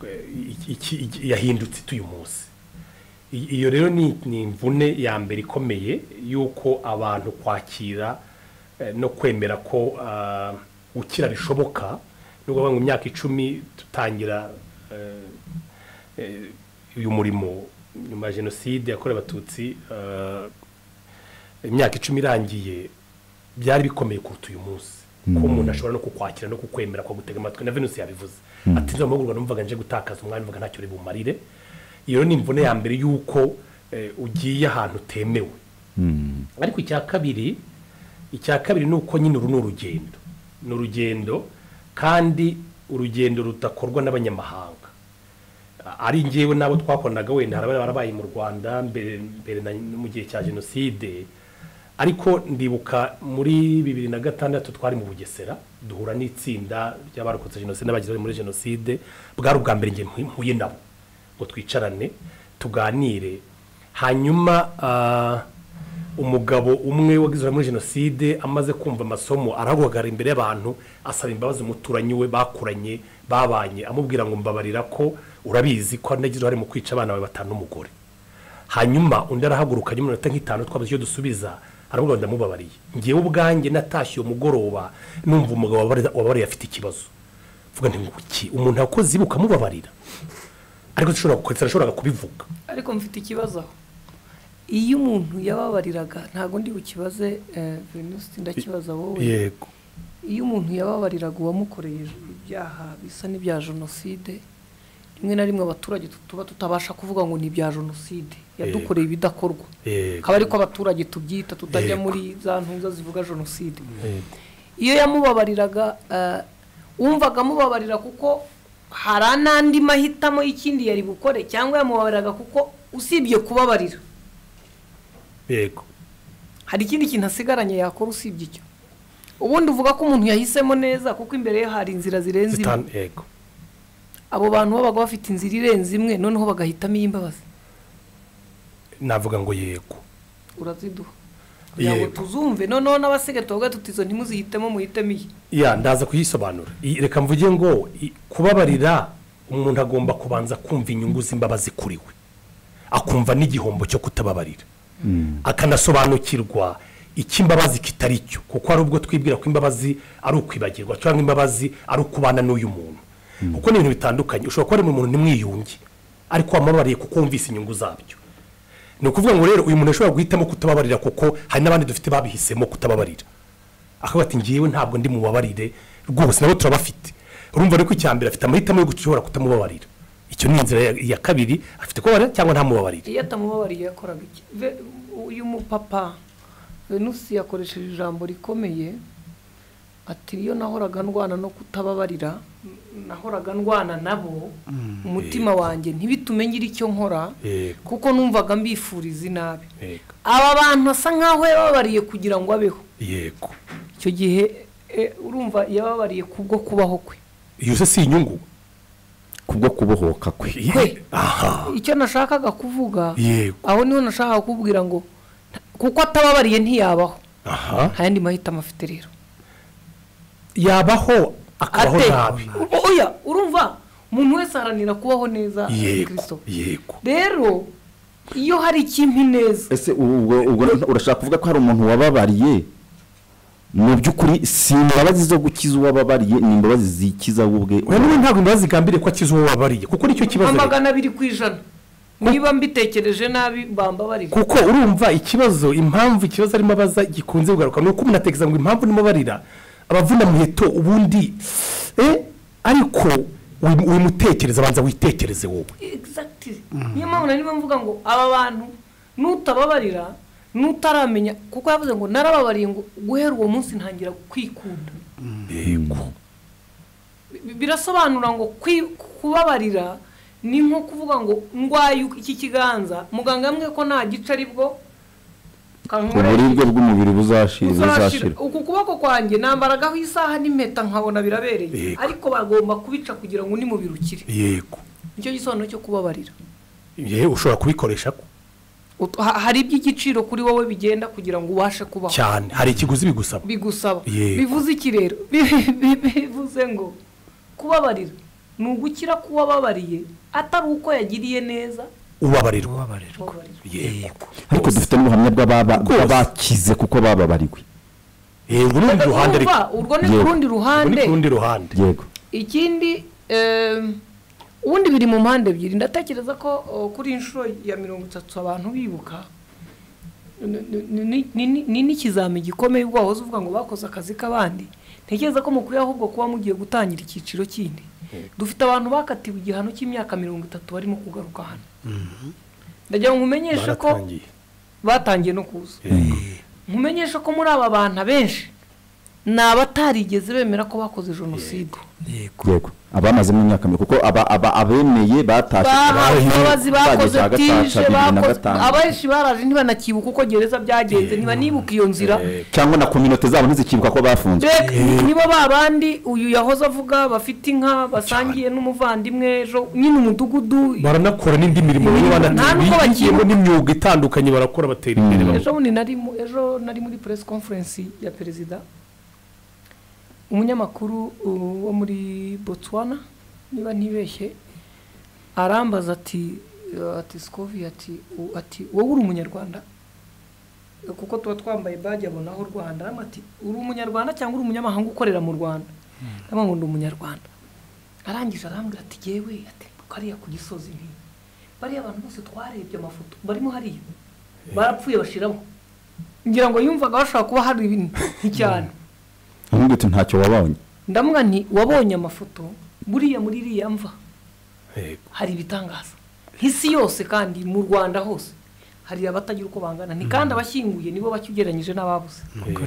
eh, iki- iki- iki- yahindutse ituye umunsi I- iyo rero ni ni imvune ya mbere ikomeye y'uko abantu kwakira eh, no kwemera ko ah, gukira bishoboka nubwo bamwe mu myaka icumi dutangira eh, eh, uyu murimo nyuma ya jenoside yakorewe abatutsi eh, imyaka icumi irangiye byari bikomeye kuruta uyu munsi ko umuntu ashobora no kukwakira no kukwemera kwa gutega amatwi na venusi yabivuze ati nzo mahugurwa numvaga nje gutakaza umwanya mvuga ntacyo uri bumarire iyo ni imvune ya mbere y'uko eh, ugiye ahantu utemewe mm, ariko icya kabiri icya kabiri ni uko nyine uru ni urugendo ni urugendo kandi urugendo rudakorwa n'abanyamahanga A- ari ngewe n'abo twakoranaga wenda hari abari barabaye mu rwanda mbere mbere na no mu gihe cya jenoside ariko ndibuka muri bibiri na gatandatu twari mu bugesera duhura n'itsinda ry'abarokotse jenoside n'abagize uruhare muri jenoside bwari ubwa mbere nge mpuye nabo ngo twicarane tuganire hanyuma ah, umugabo umwe wagize uruhare muri jenoside amaze kumva amasomo arahaguhagarara imbere y'abantu asaba imbabazi umuturanyi we bakuranye babanye amubwira ngo mbabarira ko urabizi ko nagize uruhare mu kwica abana bawe batanu n'umugore hanyuma undi arahaguruka nyuma y'umunota nk'itanu twabuze icyo dusubiza aramubwira ngo ndamubabariye ngewe ubwanjye natashye uwo mugoroba numva umugabo wababariye- wababariye afite ikibazo mvuga nti nguki umuntu yakoze ibi ukamubabarira ariko dushobora gukoresha arashoboraga kubivuga ariko mfite ikibazo aho iyo umuntu yababariraga ntabwo ndi bukibaze eh, venusi ndakibaza wowe yego iyo umuntu yababariraga uwamukoreye ibyaha bisa n'ibya jenoside rimwe na rimwe abaturage tuba tutabasha kuvuga ngo ni ibya jenoside yadukoreye ibidakorwa Yego. akaba ariko abaturage tubyita tutajya Yego. muri za ntuza zivuga jenoside Yego. iyo yamubabariraga eh, wumvaga amubabarira kuko hari n'andi mahitamo y'ikindi yari bukore cyangwa yamubabariraga kuko usibye kubabarira yego hari ikindi kintu asigaranye yakora usibye icyo ubundi uvuga ko umuntu yahisemo neza kuko imbere ye hari inzira zirenze imwe Zitan- yego abo bantu babaga bafite inzira irenze imwe noneho bagahitamo iy'imbabazi navuga ngo yego uraziduha kugira ngo Yego. tuzumve noneho n'abasigaye tuvuga tuti izo ntimuzihitemo muhitemo iyi ya ndaza kuyisobanura I- reka mvuge ngo i- kubabarira umuntu agomba kubanza kumva inyungu z'imbabazi kuri we akumva n'igihombo cyo kutababarira akanasobanukirwa icy'imbabazi kitari cyo kuko hari ubwo twibwira ko imbabazi ari ukwibagirwa cyangwa imbabazi ari ukubana n'uyu muntu kuko ni ibintu bitandukanye ushobora kuba ari mu muntu ntimwiyunge ariko wamubabariye kuko wumvise inyungu zabyo ni ukuvuga ngo rero uyu muntu ashobora guhitamo kutababarira kuko hari n'abandi dufite babihisemo kutababarira akavuga ati ngewe ntabwo ndi mubabarire rwose nabo turabafite urumva rero ko icya mbere afite amahitamo yo gushobora kutamubabarira icyo ni inzira ya- iya kabiri afite kubabarira cyangwa ntamubabarire iyo atamubabariye yakoraga iki Ve- uyu mupapa venusi yakoresheje ijambo rikomeye ati iyo nahoraga ndwana no kutababarira nahoraga ndwana nabo umutima wanjye ntibitume ngira icyo nkora yego kuko numvaga mbifuriza inabi yego aba bantu asa nkaho yababariye kugira ngo abeho yego icyo gihe eh, urumva yababariye kubwo kubaho kwe iyo se si inyungu kubwo kubohoka kwe Kwe. aha icyo nashakaga kuvuga yego aho niho nashakaga kukubwira ngo kuko atababariye ntiyabaho aha nta yandi mahitamo afite rero yabaho akabaho Ate- nabi U- oya urumva umuntu wese aharanira kubaho neza yego Kristo. yego rero iyo hari ikimpi neza ese ubu- ubwo ubwo nta- urashaka kuvuga ko hari umuntu wababariye mu by'ukuri si imbabazi zo gukiza uwababariye ni imbabazi zikiza we ubwe na n'ubu ntabwo imbabazi zigambiriye ko akiza uwo wabariye kuko nicyo kibazo rero. magana abiri ku ijana niba mbitekereje nabi bambabarira kuko urumva ikibazo impamvu ikibazo arimo abaza gikunze kugaruka ni uko umuntu atekereza ngo impamvu ndimo barira abavuna muheto ubundi eh, ariko wi- wimutekereza banza witekereze wowe Exactly. niyo mpamvu nari mvuga ngo aba bantu nutababarira nutaramenya kuko yavuze ngo narababariye ngo guhera uwo munsi ntangira kwikunda Bi- birasobanura ngo kwi- kubabarira ni nko kuvuga ngo ndwaye iki kiganza muganga yambwiye ko nta gice aribwo uburibwe bw'umubiri buzashira buzashira uzashira uku kuboko kwanjye nambaragaho isaha n'impeta nkabona birabereye Yego. ariko bagomba kubica kugira ngo nimubirukire yego nicyo gisobanuro cyo kubabarira yewe ushobora kubikoresha ko Ut- ha- hari iby'igiciro kuri wowe bigenda kugira ngo ubashe kubaho cyane hari ikiguzi bigusaba bigusaba Yego. bivuze iki rero Bi- bi- bivuze ngo kubabarira ni ugukira k'uwababariye atari uko yagiriye neza ubabarirwa ubabarira kubabarira. yego ariko dufite n'ubuhamya bw'ababa- Rwose. bw'abakize kuko bababariwe Eh, urwo ni urundi ruhande ariko. Urumva, urwo ni ku Yego. rundi urwo ni ruhande ku rundi ruhande yego ikindi em, ubundi biri mu mpande ebyiri ndatekereza ko o, kuri inshuro ya mirongo itatu abantu bibuka ni- ni- ni- ni- ni n'ikizami gikomeye ubwo wahoze uvuga ngo bakoze akazi k'abandi ntekereza ko mukwiye ahubwo kuba mugiye gutangira icyiciro kindi dufite abantu bakatiwe igihano cy'imyaka mirongo itatu barimo kugaruka hano ndagira ngo nkumenyeshe ko baratangiye batangiye no kuza Yego. nkumenyeshe ko muri aba bantu abenshi ni abatarigeze bemera ko bakoze jenoside yego yego abamazemo imyaka mikuru kuko aba- aba- abemeye batashye bahawe baje- imbabazi bakoze bageze hagati ya tije bibiri na bakoze gatanu. abenshi baraje ntibanakibuka uko gereza byagenze niba nibuka iyo nzira cyangwa na kominote zabo ntizikibuka ko bafunzwe mbega nibo babandi uyu yahoze avuga bafite inka basangiye n'umuvandimwe ejo nyine umudugudu baranakora n'indi mirimo bamwe Imirimo, nta n'ubwo banatera bigiyemo bakibuka. n'imyuga itandukanye barakora batera imbere ejo bundi nari mu- ejo nari muri press conference ya perezida umunyamakuru uh, wo muri botswana niba ntibeshye arambaza ati uh, ati sikovi ati u- ati wowe uri umunyarwanda kuko tuba twambaye baji abona aho rwanda arambwira ati uri umunyarwanda cyangwa uri umunyamahanga ukorera mu rwanda ndabona ngo ndi umunyarwanda arangije arambwira ati yewe ati kariya ku gisozi nti bariya abantu bose twarebye amafoto barimo hariya barapfuye bashiramo ngira ngo yumvaga hashobora kuba hari ibintu cyane ahubwo uti ntacyo wabonye ndamuga nti wabonye amafoto buriya muri iriya mva yego hari ibitangaza nk'isi yose kandi mu rwanda hose hari abatagira uko bangana ni kandi abashyinguye nibo bake ugereranyije n'ababuze yego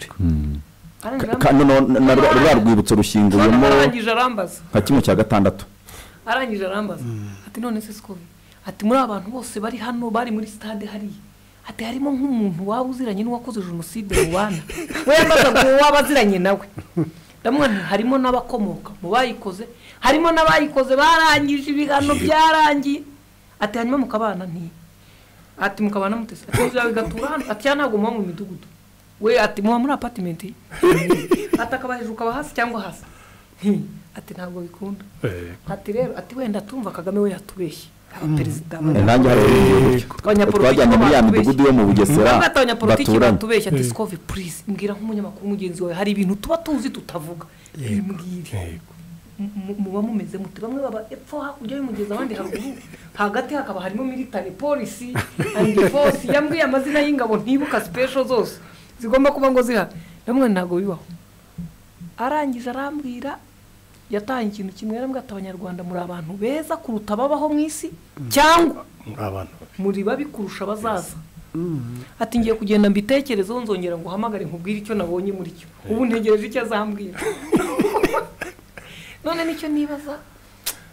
Arangije Ka- ka- noneho na- na- rwa rwa rwibutso arambwira- rushinguyemo arangije arambaza nka kimwe cya gatandatu arangije arambaza ati none se sikobi ati muri aba bantu bose bari hano bari muri sitade hariya ati harimo nk'umuntu waba uziranye n'uwakoze jenoside mu bana we yambaza ngo waba aziranye nawe ndamubona nti harimo n'abakomoka mu bayikoze harimo n'abayikoze barangije ibihano byarangiye ati hanyuma mukabana nti ati mukabana mutese ati inzu yawe igatura hano ati ya ntabwo muba mu midugudu we ati muba muri apatimenti ati akaba hejuru ukaba hasi cyangwa hasi Nti, ati ntabwo bikunda yego ati rero ati wenda tumva kagame we yatubeshye abaperezida abanya- nanjye hari Abanyapolitiki twajyanye muri ya batubeshye. midugudu yo mu bugesera Bamwe ati abanyapolitiki baturanye batubeshya ati sikove purize mbwira nk'umunyamakuru mugenzi wawe hari ibintu tuba tuzi tutavuga mbwira yego muba mumeze muti bamwe baba epfo hakurya y'umugezi abandi haruguru hagati hakaba harimo military polisi and force yambwiye amazina y'ingabo ntibuka special zose zigomba kuba ngo zihari ndamwe ntabwo bibaho arangije arambwira yatanga ikintu kimwe yarambwira ati abanyarwanda muri abantu beza kuruta ababaho mu isi cyangwa muri abantu muri babi kurusha abazaza ati ngiye kugenda mbitekerezeho nzongera ngo uhamagare nkubwire icyo nabonye muri cyo ubu ntegereje icyo azambwira none nicyo nibaza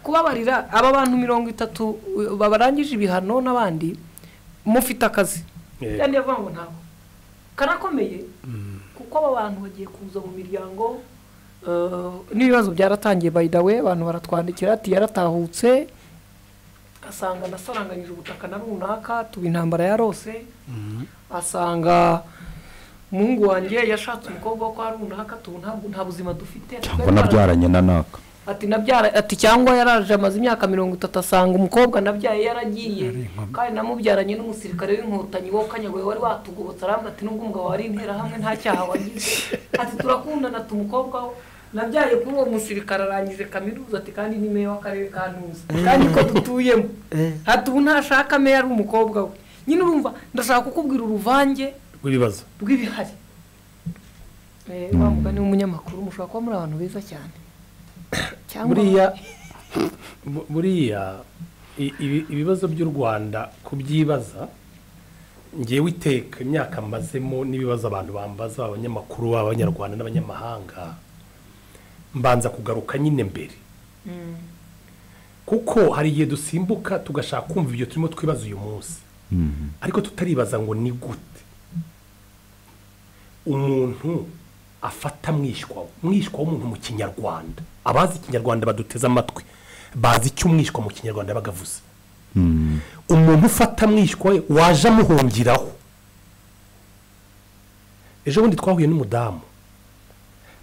kubabarira aba bantu mirongo itatu uh, babarangije ibihano n'abandi mufite akazi Eh. kandi yavuga ngo ntabwo karakomeye kuko aba bantu bagiye kuza mu miryango uh, n'ibibazo byaratangiye by the way abantu baratwandikira ati yaratahutse asanga nasaranganyije ubutaka na runaka tuba intambara yarose asanga umuhungu wanjye yashatse umukobwa wo kwa runaka tubu ntabwo nta buzima dufite cyangwa nabyaranye na naka ati nabyara ati cyangwa yaraje amaze imyaka mirongo itatu asanga umukobwa nabyaye yaragiye kandi namubyaranye n'umusirikare w'inkotanyi wowe kanyagwe wari watugobotse arambwa ati nubwo umugabo wari interahamwe nta cyaha wagize ati turakundana ati umukobwa wo nabyaye kuri uwo musirikare arangije kaminuza ati kandi ni meya w'akarere ka ntuza kandi ko dutuyemo ati ubu ntashaka meya ari umukobwa we nyine urumva ndashaka kukubwira uruvange rw'ibibazo rw'ibihari Eh, wa mugani w'umunyamakuru mushobora kuba muri abantu beza cyane cyangwa buriya bu- buriya i- ibi- ibibazo by'u rwanda kubyibaza ngewe iteka imyaka mbazemo n'ibibazo abantu bambaza abanyamakuru baba abanyarwanda n'abanyamahanga mbanza kugaruka nyine mbere kuko hari igihe dusimbuka tugashaka kumva ibyo turimo twibaza uyu munsi ariko tutaribaza ngo ni gute umuntu afata mwishywa mwishywa w'umuntu mu kinyarwanda abazi ikinyarwanda baduteze amatwi bazi icyo umwishywa mu kinyarwanda yabaga avuze umuntu ufata mwishywa we waje amuhungiraho ejo bundi twahuye n'umudamu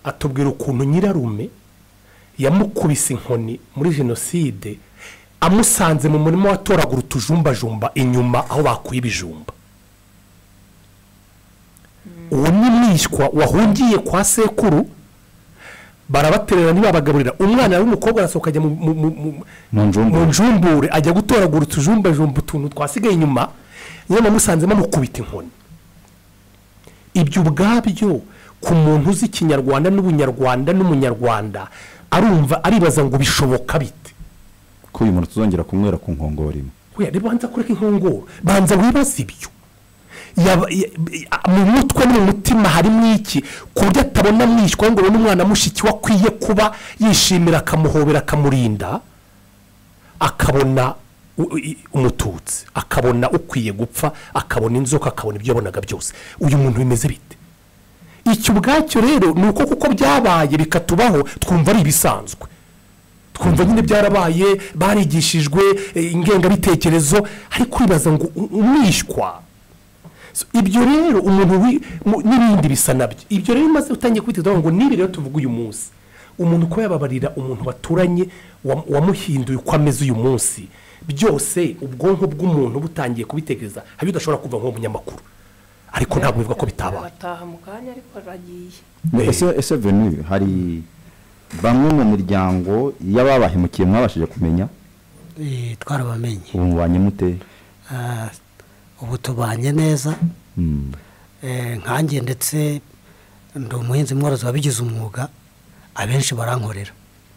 atubwira ukuntu nyirarume yamukubise inkoni muri jenoside amusanze mu murima watoragura utujumbajumba inyuma aho bakuye ibijumba uwo ni mwishywa wahungiye kwa sekuru barabaterera ntibabagaburira umwana w'umukobwa arasohoka ajya mu- mu- mu- mu- Mu njumbure. mu njumbure ajya gutoragura utujumbajumba utuntu twasigaye inyuma nyine amusanzemo amukubita inkoni ibyo ubwabyo ku muntu uzi ikinyarwanda n'ubunyarwanda n'umunyarwanda arumva aribaza ngo bishoboka bite ko uyu muntu tuzongera kumwera ku nkongoro imwe Oya, reba banza kureka inkongoro banza wibaze ibyo Yaba- ya- ya- mu mutwe no mu mutima harimo iki ku buryo atabona mwishywa ngo abone umwana mushiki we akwiye kuba yishimira akamuhobera akamurinda akabona u- i- umututsi akabona ukwiye gupfa akabona inzoka akabona ibyo yabonaga byose uyu muntu bimeze bite icyo ubwacyo rero ni uko kuko byabaye bikatubaho twumva ari ibisanzwe twumva nyine byarabaye barigishijwe eh, ingengabitekerezo ariko uribaza ngo u- umwishywa So, ibyo rero umuntu wi- mu- n'ibindi bisa nabyo ibyo rero maze utangiye kubitekerezaho ngo nibi rero tuvuga uyu munsi umuntu ko yababarira umuntu baturanye wam- wamuhinduye uko ameze uyu munsi byose ubwonko bw'umuntu butangiye kubitekereza hari ibyo udashobora kuva nk'umunyamakuru ariko ntabwo bivuga ko bitabaye arataha mu kanya ariko aragiye Ne- Eh. ese ese venu hari bamwe mu miryango y'ababahemukiye mwabashije kumenya Eh, twarabamenye ubu mubanye mute Ah, ubu tubanye neza Mm. Eh, nkanjye ndetse ndi umuhinzi mworozi wabigize umwuga abenshi barankorera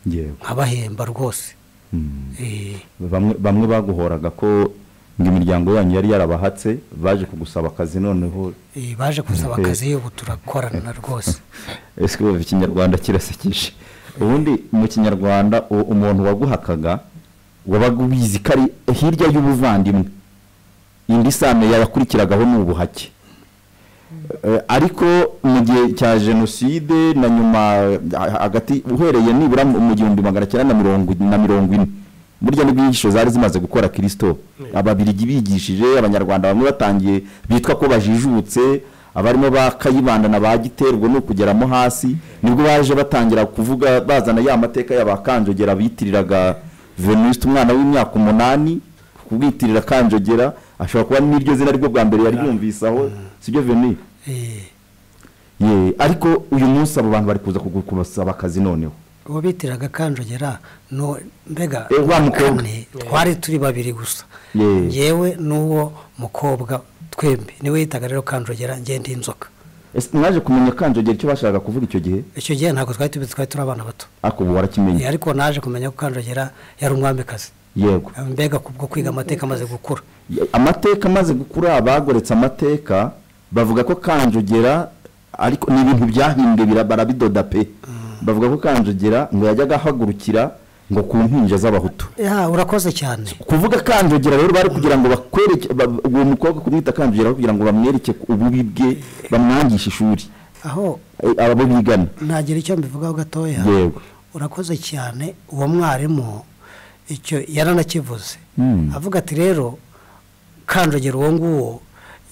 yewe nkabahemba rwose Mm. Eh, bamwe bamwe baguhoraga ko ngo imiryango yanyu yari yarabahatse baje kugusaba akazi noneho eh, baje gusaba Eh. akazi ubu turakorana rwose ese ubu ikinyarwanda kirasekije ubundi mu kinyarwanda u- umuntu waguhakaga wabaga ubizi ko ari hirya y'ubuvandimwe indi sano yabakurikiragaho ni ubuhake Eh, ariko mu gihe cya jenoside na nyuma eh, hagati uhereye nibura mu mu gihumbi magana cyenda na mirongo na mirongo ine burya nibwo inyigisho zari zimaze gukora kirisito ababirigi bigishije abanyarwanda bamwe batangiye bitwa ko bajijutse abarimo ba kayibanda na ba giterwa ni ukugeramo hasi nibwo baje batangira kuvuga bazana ya mateka y'abakanjogera bitiriraga venuste umwana w'imyaka umunani kubwitirira kanjogera ashobora kuba n'iryo zina ryo bwa mbere yari yumvise aho sibyo venuste Eh, ye ariko uyu munsi abo bantu bari kuza kugu- kubasaba akazi noneho uwo bitiraga kanjogera no mbega Eh, wa mukobwa. kane, twari turi babiri gusa Ye. yewe n'uwo mukobwa twembi niwe yitaga rero kanjogera njye ndi inzoka ese mwaje kumenya kanjogera icyo bashakaga kuvuga icyo gihe icyo gihe ntabwo twari tubizi twari turi abana bato ariko ubu Eh, warakimenye ariko naje kumenya ko kanjogera yari umwamikazi yego mbega kubwo kwiga amateka amaze gukura Ye- amateka amaze gukura bagoretse amateka bavuga ko kanjogera ariko ni ibintu byahimbwe bira- barabidoda pe bavuga ko kanjogera ngo yajyaga ahagurukira ngo ku mpinja z'abahutu ya urakoze cyane kuvuga kanjogera rero bari kugira ngo bakwereke ba- uwo mukobwa kumwita kanjogera kugira ngo bamwereke ububi bwe bamwangishe ishuri aho Eh, abo bigana ntagira icyo mbivugaho gatoya Yego. urakoze cyane uwo mwarimu icyo yaranakivuze Mm. avuga ati rero kanjogera uwo nguwo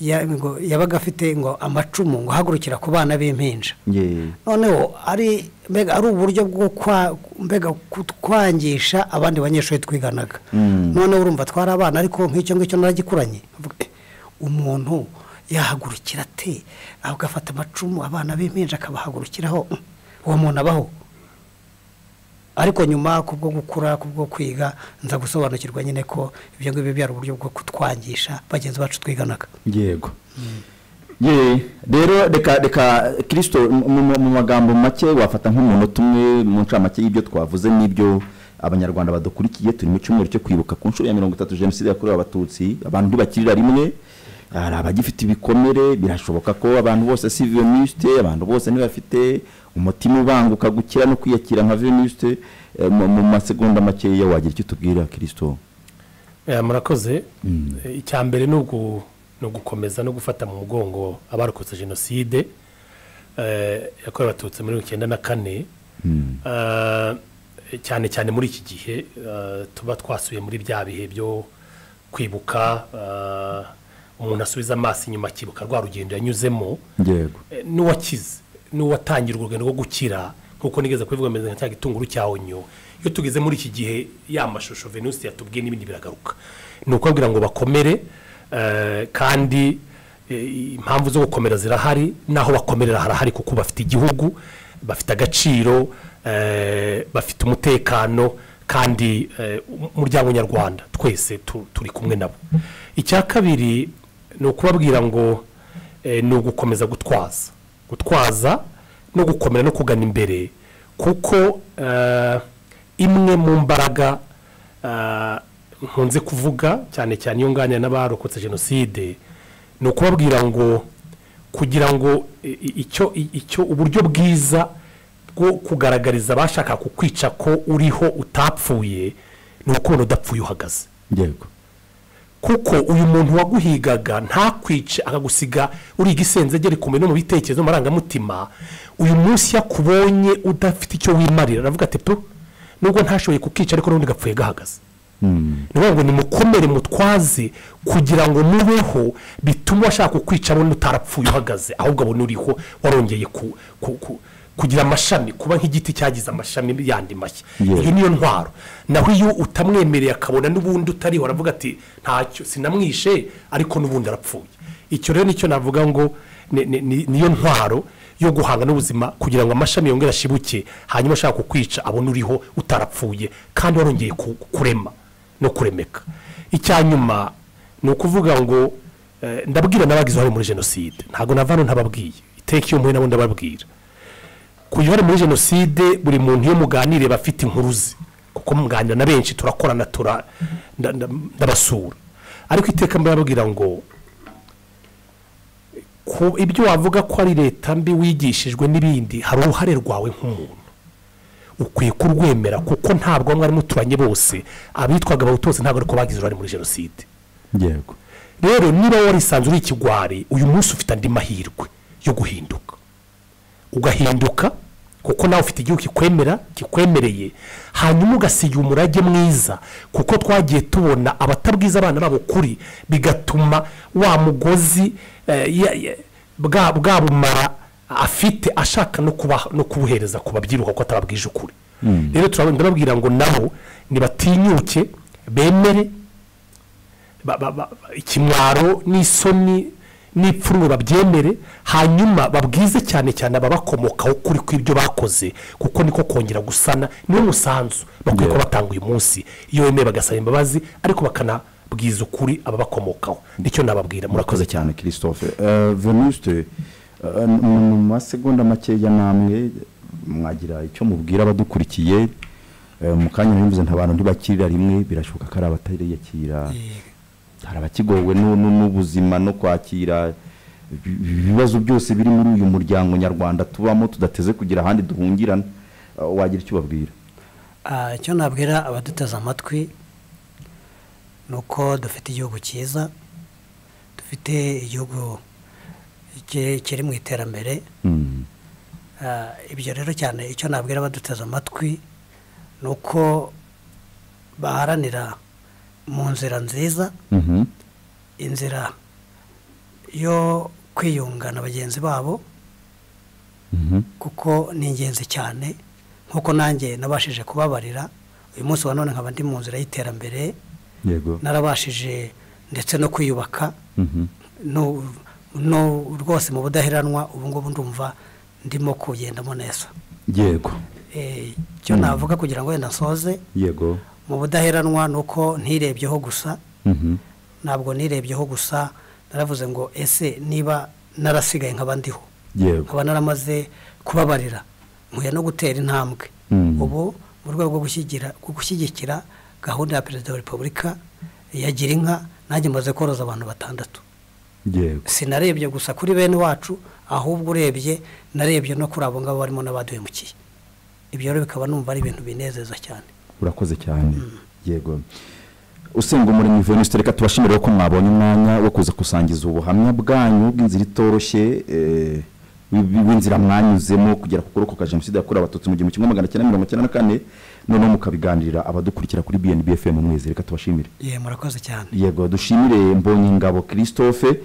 ya- ngo yabaga afite ngo amacumu ngo ahagurukira ku bana b'impinja Ye- noneho ari mbega ari uburyo bwo kwa- mbega kutwangisha abandi banyeshuri twiganaga Mm. noneho urumva twari abana ariko nk'icyo ngicyo naragikuranye Mvuga, "Eh, umuntu yahagurukira ate agafata amacumu abana b'impinja akabahagurukiraho Mm, uwo muntu abaho ariko nyuma kubwo gukura kubwo kwiga nza gusobanukirwa nyine ko ibyo ngibyo byari uburyo bwo kutwangisha bagenzi bacu twiganaga yego Ye, rero reka reka kirisito mu- mu mu magambo make wafata nk'umunota umwe mu ncamake y'ibyo twavuze n'ibyo abanyarwanda badukurikiye turi mu cyumweru cyo kwibuka ku nshuro ya mirongo itatu jenoside yakorewe abatutsi abantu ntibakirira rimwe hari abagifite ibikomere birashoboka ko abantu bose si venisite abantu bose ntibafite umutima ubanguka gukira no kwiyakira nka venisite mu mu masegonda makeya wagira icyo tubwira kirisito Eh, murakoze Eh, icya mbere ni ugu- ni ugukomeza no gufata mu mugongo abarokotse jenoside eh, yakorewe abatutsi muri mirongo icyenda na kane Eh, cyane cyane muri iki gihe eh, tuba twasuye muri bya bihe byo kwibuka eh, umuntu asubiza amaso inyuma akibuka rwa rugendo yanyuzemo yego Eh, n'uwakize n'uwatangira urwo rugendo rwo gukira nk'uko nigeze kubivuga mbere nka cya gitunguru cya onyo iyo tugeze muri iki gihe ya mashusho venusi yatubwiye n'ibindi biragaruka ni ukubabwira ngo bakomere eh, kandi eh, impamvu zo gukomera zirahari n'aho bakomerera harahari kuko bafite igihugu bafite agaciro eh, bafite umutekano kandi eh, umuryango nyarwanda twese tu- turi kumwe nabo icya kabiri ni ukubabwira ngo eh, ni ugukomeza gutwaza gutwaza no gukomera no kugana imbere kuko eh, imwe mu mbaraga eh, nkunze kuvuga cyane cyane iyo nganira n'abarokotse jenoside ni ukubabwira ngo kugira ngo i- i- icyo i- icyo uburyo bwiza bwo kugaragariza abashaka kukwica ko uriho utapfuye ni ukubona udapfuye uhagaze yego kuko uyu muntu waguhigaga ntakwice akagusiga uri igisenzegeri kumenya no mu bitekerezo no mu marangamutima uyu munsi iyo akubonye udafite icyo wimarira aravuga ati tu nubwo ntashoboye kukica ariko n'ubundi gapfuye gahagaze ni ukuvuga ngo nimukomere mutwaze kugira ngo mubeho bitume uwashaka kukwica abona utarapfuye uhagaze ahubwo abona uriho warongeye ku- ku- ku- kugira amashami kuba nk'igiti cyagize amashami yandi mashya Yeah. iyo niyo ntwaro naho iyo utamwemereye akabona n'ubundi utariho aravuga ati ntacyo sinamwishe ariko n'ubundi arapfuye icyo rero nicyo navuga ngo ni- ni- ni- niyo ntwaro yo guhanga n'ubuzima kugira ngo amashami yongere ashibuke hanyuma ashaka kukwica abone uriho utarapfuye kandi warongeye ku- kurema no kuremeka icya nyuma ni ukuvuga ngo eh, ndabwira n'abagize uruhare muri jenoside ntabwo nava hano ntababwiye iteka iyo mpuye nabo ndababwira ku gihari muri jenoside buri muntu iyo muganiriye aba afite inkuru ze kuko muganira na benshi turakorana tura nda- nda- ndabasura ariko iteka mbabwira ngo ku ibyo wavuga ko ari leta mbi wigishijwe n'ibindi hari uruhare rwawe nk'umuntu ukwiye kurwemera kuko ntabwo bamwe arimo turanye bose abitwaga abahutu bose ntabwo ariko bagize uruhare muri jenoside yego rero niba warisanze uri ikigwari uyu munsi ufite andi mahirwe yo guhinduka ugahinduka kuko nawe ufite igihugu kikwemera kikwemereye hanyuma ugasiga umurage mwiza kuko twagiye tubona abatabwiza abana babo kuri bigatuma wa mugozi eh, ya- ya- bwa bwa bumara afite ashaka no kubaha- no kubuhereza ku babyiruka kuko atababwije ukuri rero turabona ndababwira ngo nabo nibatinyuke bemere ba- ba- ba- ikimwaro n'isoni n'ipfunwe babyemere hanyuma babwize cyane cyane ababakomokaho kuri kw'ibyo bakoze kuko niko kongera gusana niwo musanzu bakwiye Yeah. kuba batanga uyu munsi iyo bemeye bagasaba imbabazi ariko bakanabwiza ukuri ababakomokaho nicyo nababwira murakoze murakoze cyane cyane christophe Eh, venuste eh, mu mu masegonda makeya namwe mwagira icyo mubwira abadukurikiye Eh, mu kanya bivuze nta bantu ntibakirira rimwe birashoboka ko ari abatariyakira hari abakigowe nu- nu- n'ubuzima no kwakira ibi- ibibazo byose biri muri uyu muryango nyarwanda tubamo tudateze kugira ahandi duhungirana uh, wagira icyo ubabwira Ah, icyo nabwira abaduteze amatwi ni uko dufite igihugu cyiza dufite igihugu ki- kiri mu iterambere Mm. Ah, ibyo rero cyane icyo nabwira abaduteze amatwi ni uko baharanira mu nzira nziza Mhm. inzira yo kwiyunga na bagenzi babo Mhm. kuko ni ingenzi cyane nk'uko nanjye nabashije kubabarira uyu munsi wa none nkaba ndi mu nzira y'iterambere yego narabashije ndetse no kwiyubaka Mhm. no no rwose mu budaheranwa ubu ngubu ndumva ndimo kugendamo neza yego Eh, icyo navuga kugira ngo wenda nsoze yego mu budaheranwa ni uko ntirebyeho gusa Mhm. ntabwo nirebyeho gusa naravuze ngo ese niba narasigaye nkaba ndiho yego nkaba naramaze kubabarira nkuye no gutera intambwe Mm. ubu mu rwego rwo gushyigira- rwo gushyigikira gahunda ya perezida wa repubulika ya gira inka nanjye maze koroza abantu batandatu yego sinarebye gusa kuri bene wacu ahubwo urebye narebye no kuri abo ngabo barimo n'abaduhemukiye ibyo rero bikaba numva ari ibintu binezeza cyane urakoze cyane yego usenga umurimo venusite reka tubashimire ko mwabonye umwanya wo kuza gusangiza ubuhamya bwanyu bw'inzira itoroshye eh, w'i- w'inzira mwanyuzemo kugera ku kuroko ka jenoside yakorewe abatutsi mu gihumbi kimwe magana cyenda mirongo icyenda na kane noneho mukabiganirira abadukurikira kuri bnb fm mwezi reka tubashimire ye murakoze cyane yego dushimire mbonyingabo christophe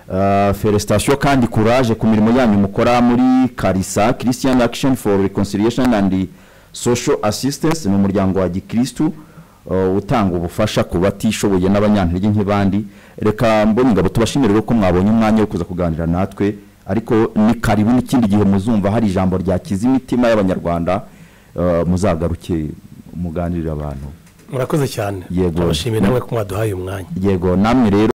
Uh, felicitation kandi courage ku mirimo yanyu mukora muri karisa christian action for reconciliation and social assistance ni umuryango wa gikristu uh, utanga ubufasha ku batishoboye n'abanyantege nk'ibandi reka mbonyingabo tubashimire rero ko mwabonye umwanya wo kuza kuganira natwe ariko ni karibu n'ikindi gihe muzumva hari ijambo ryakiza imitima y'abanyarwanda uh, muzagaruke muganirire abantu murakoze cyane Yego. turabashimiye namwe ko mwaduhaye umwanya yego namwe rero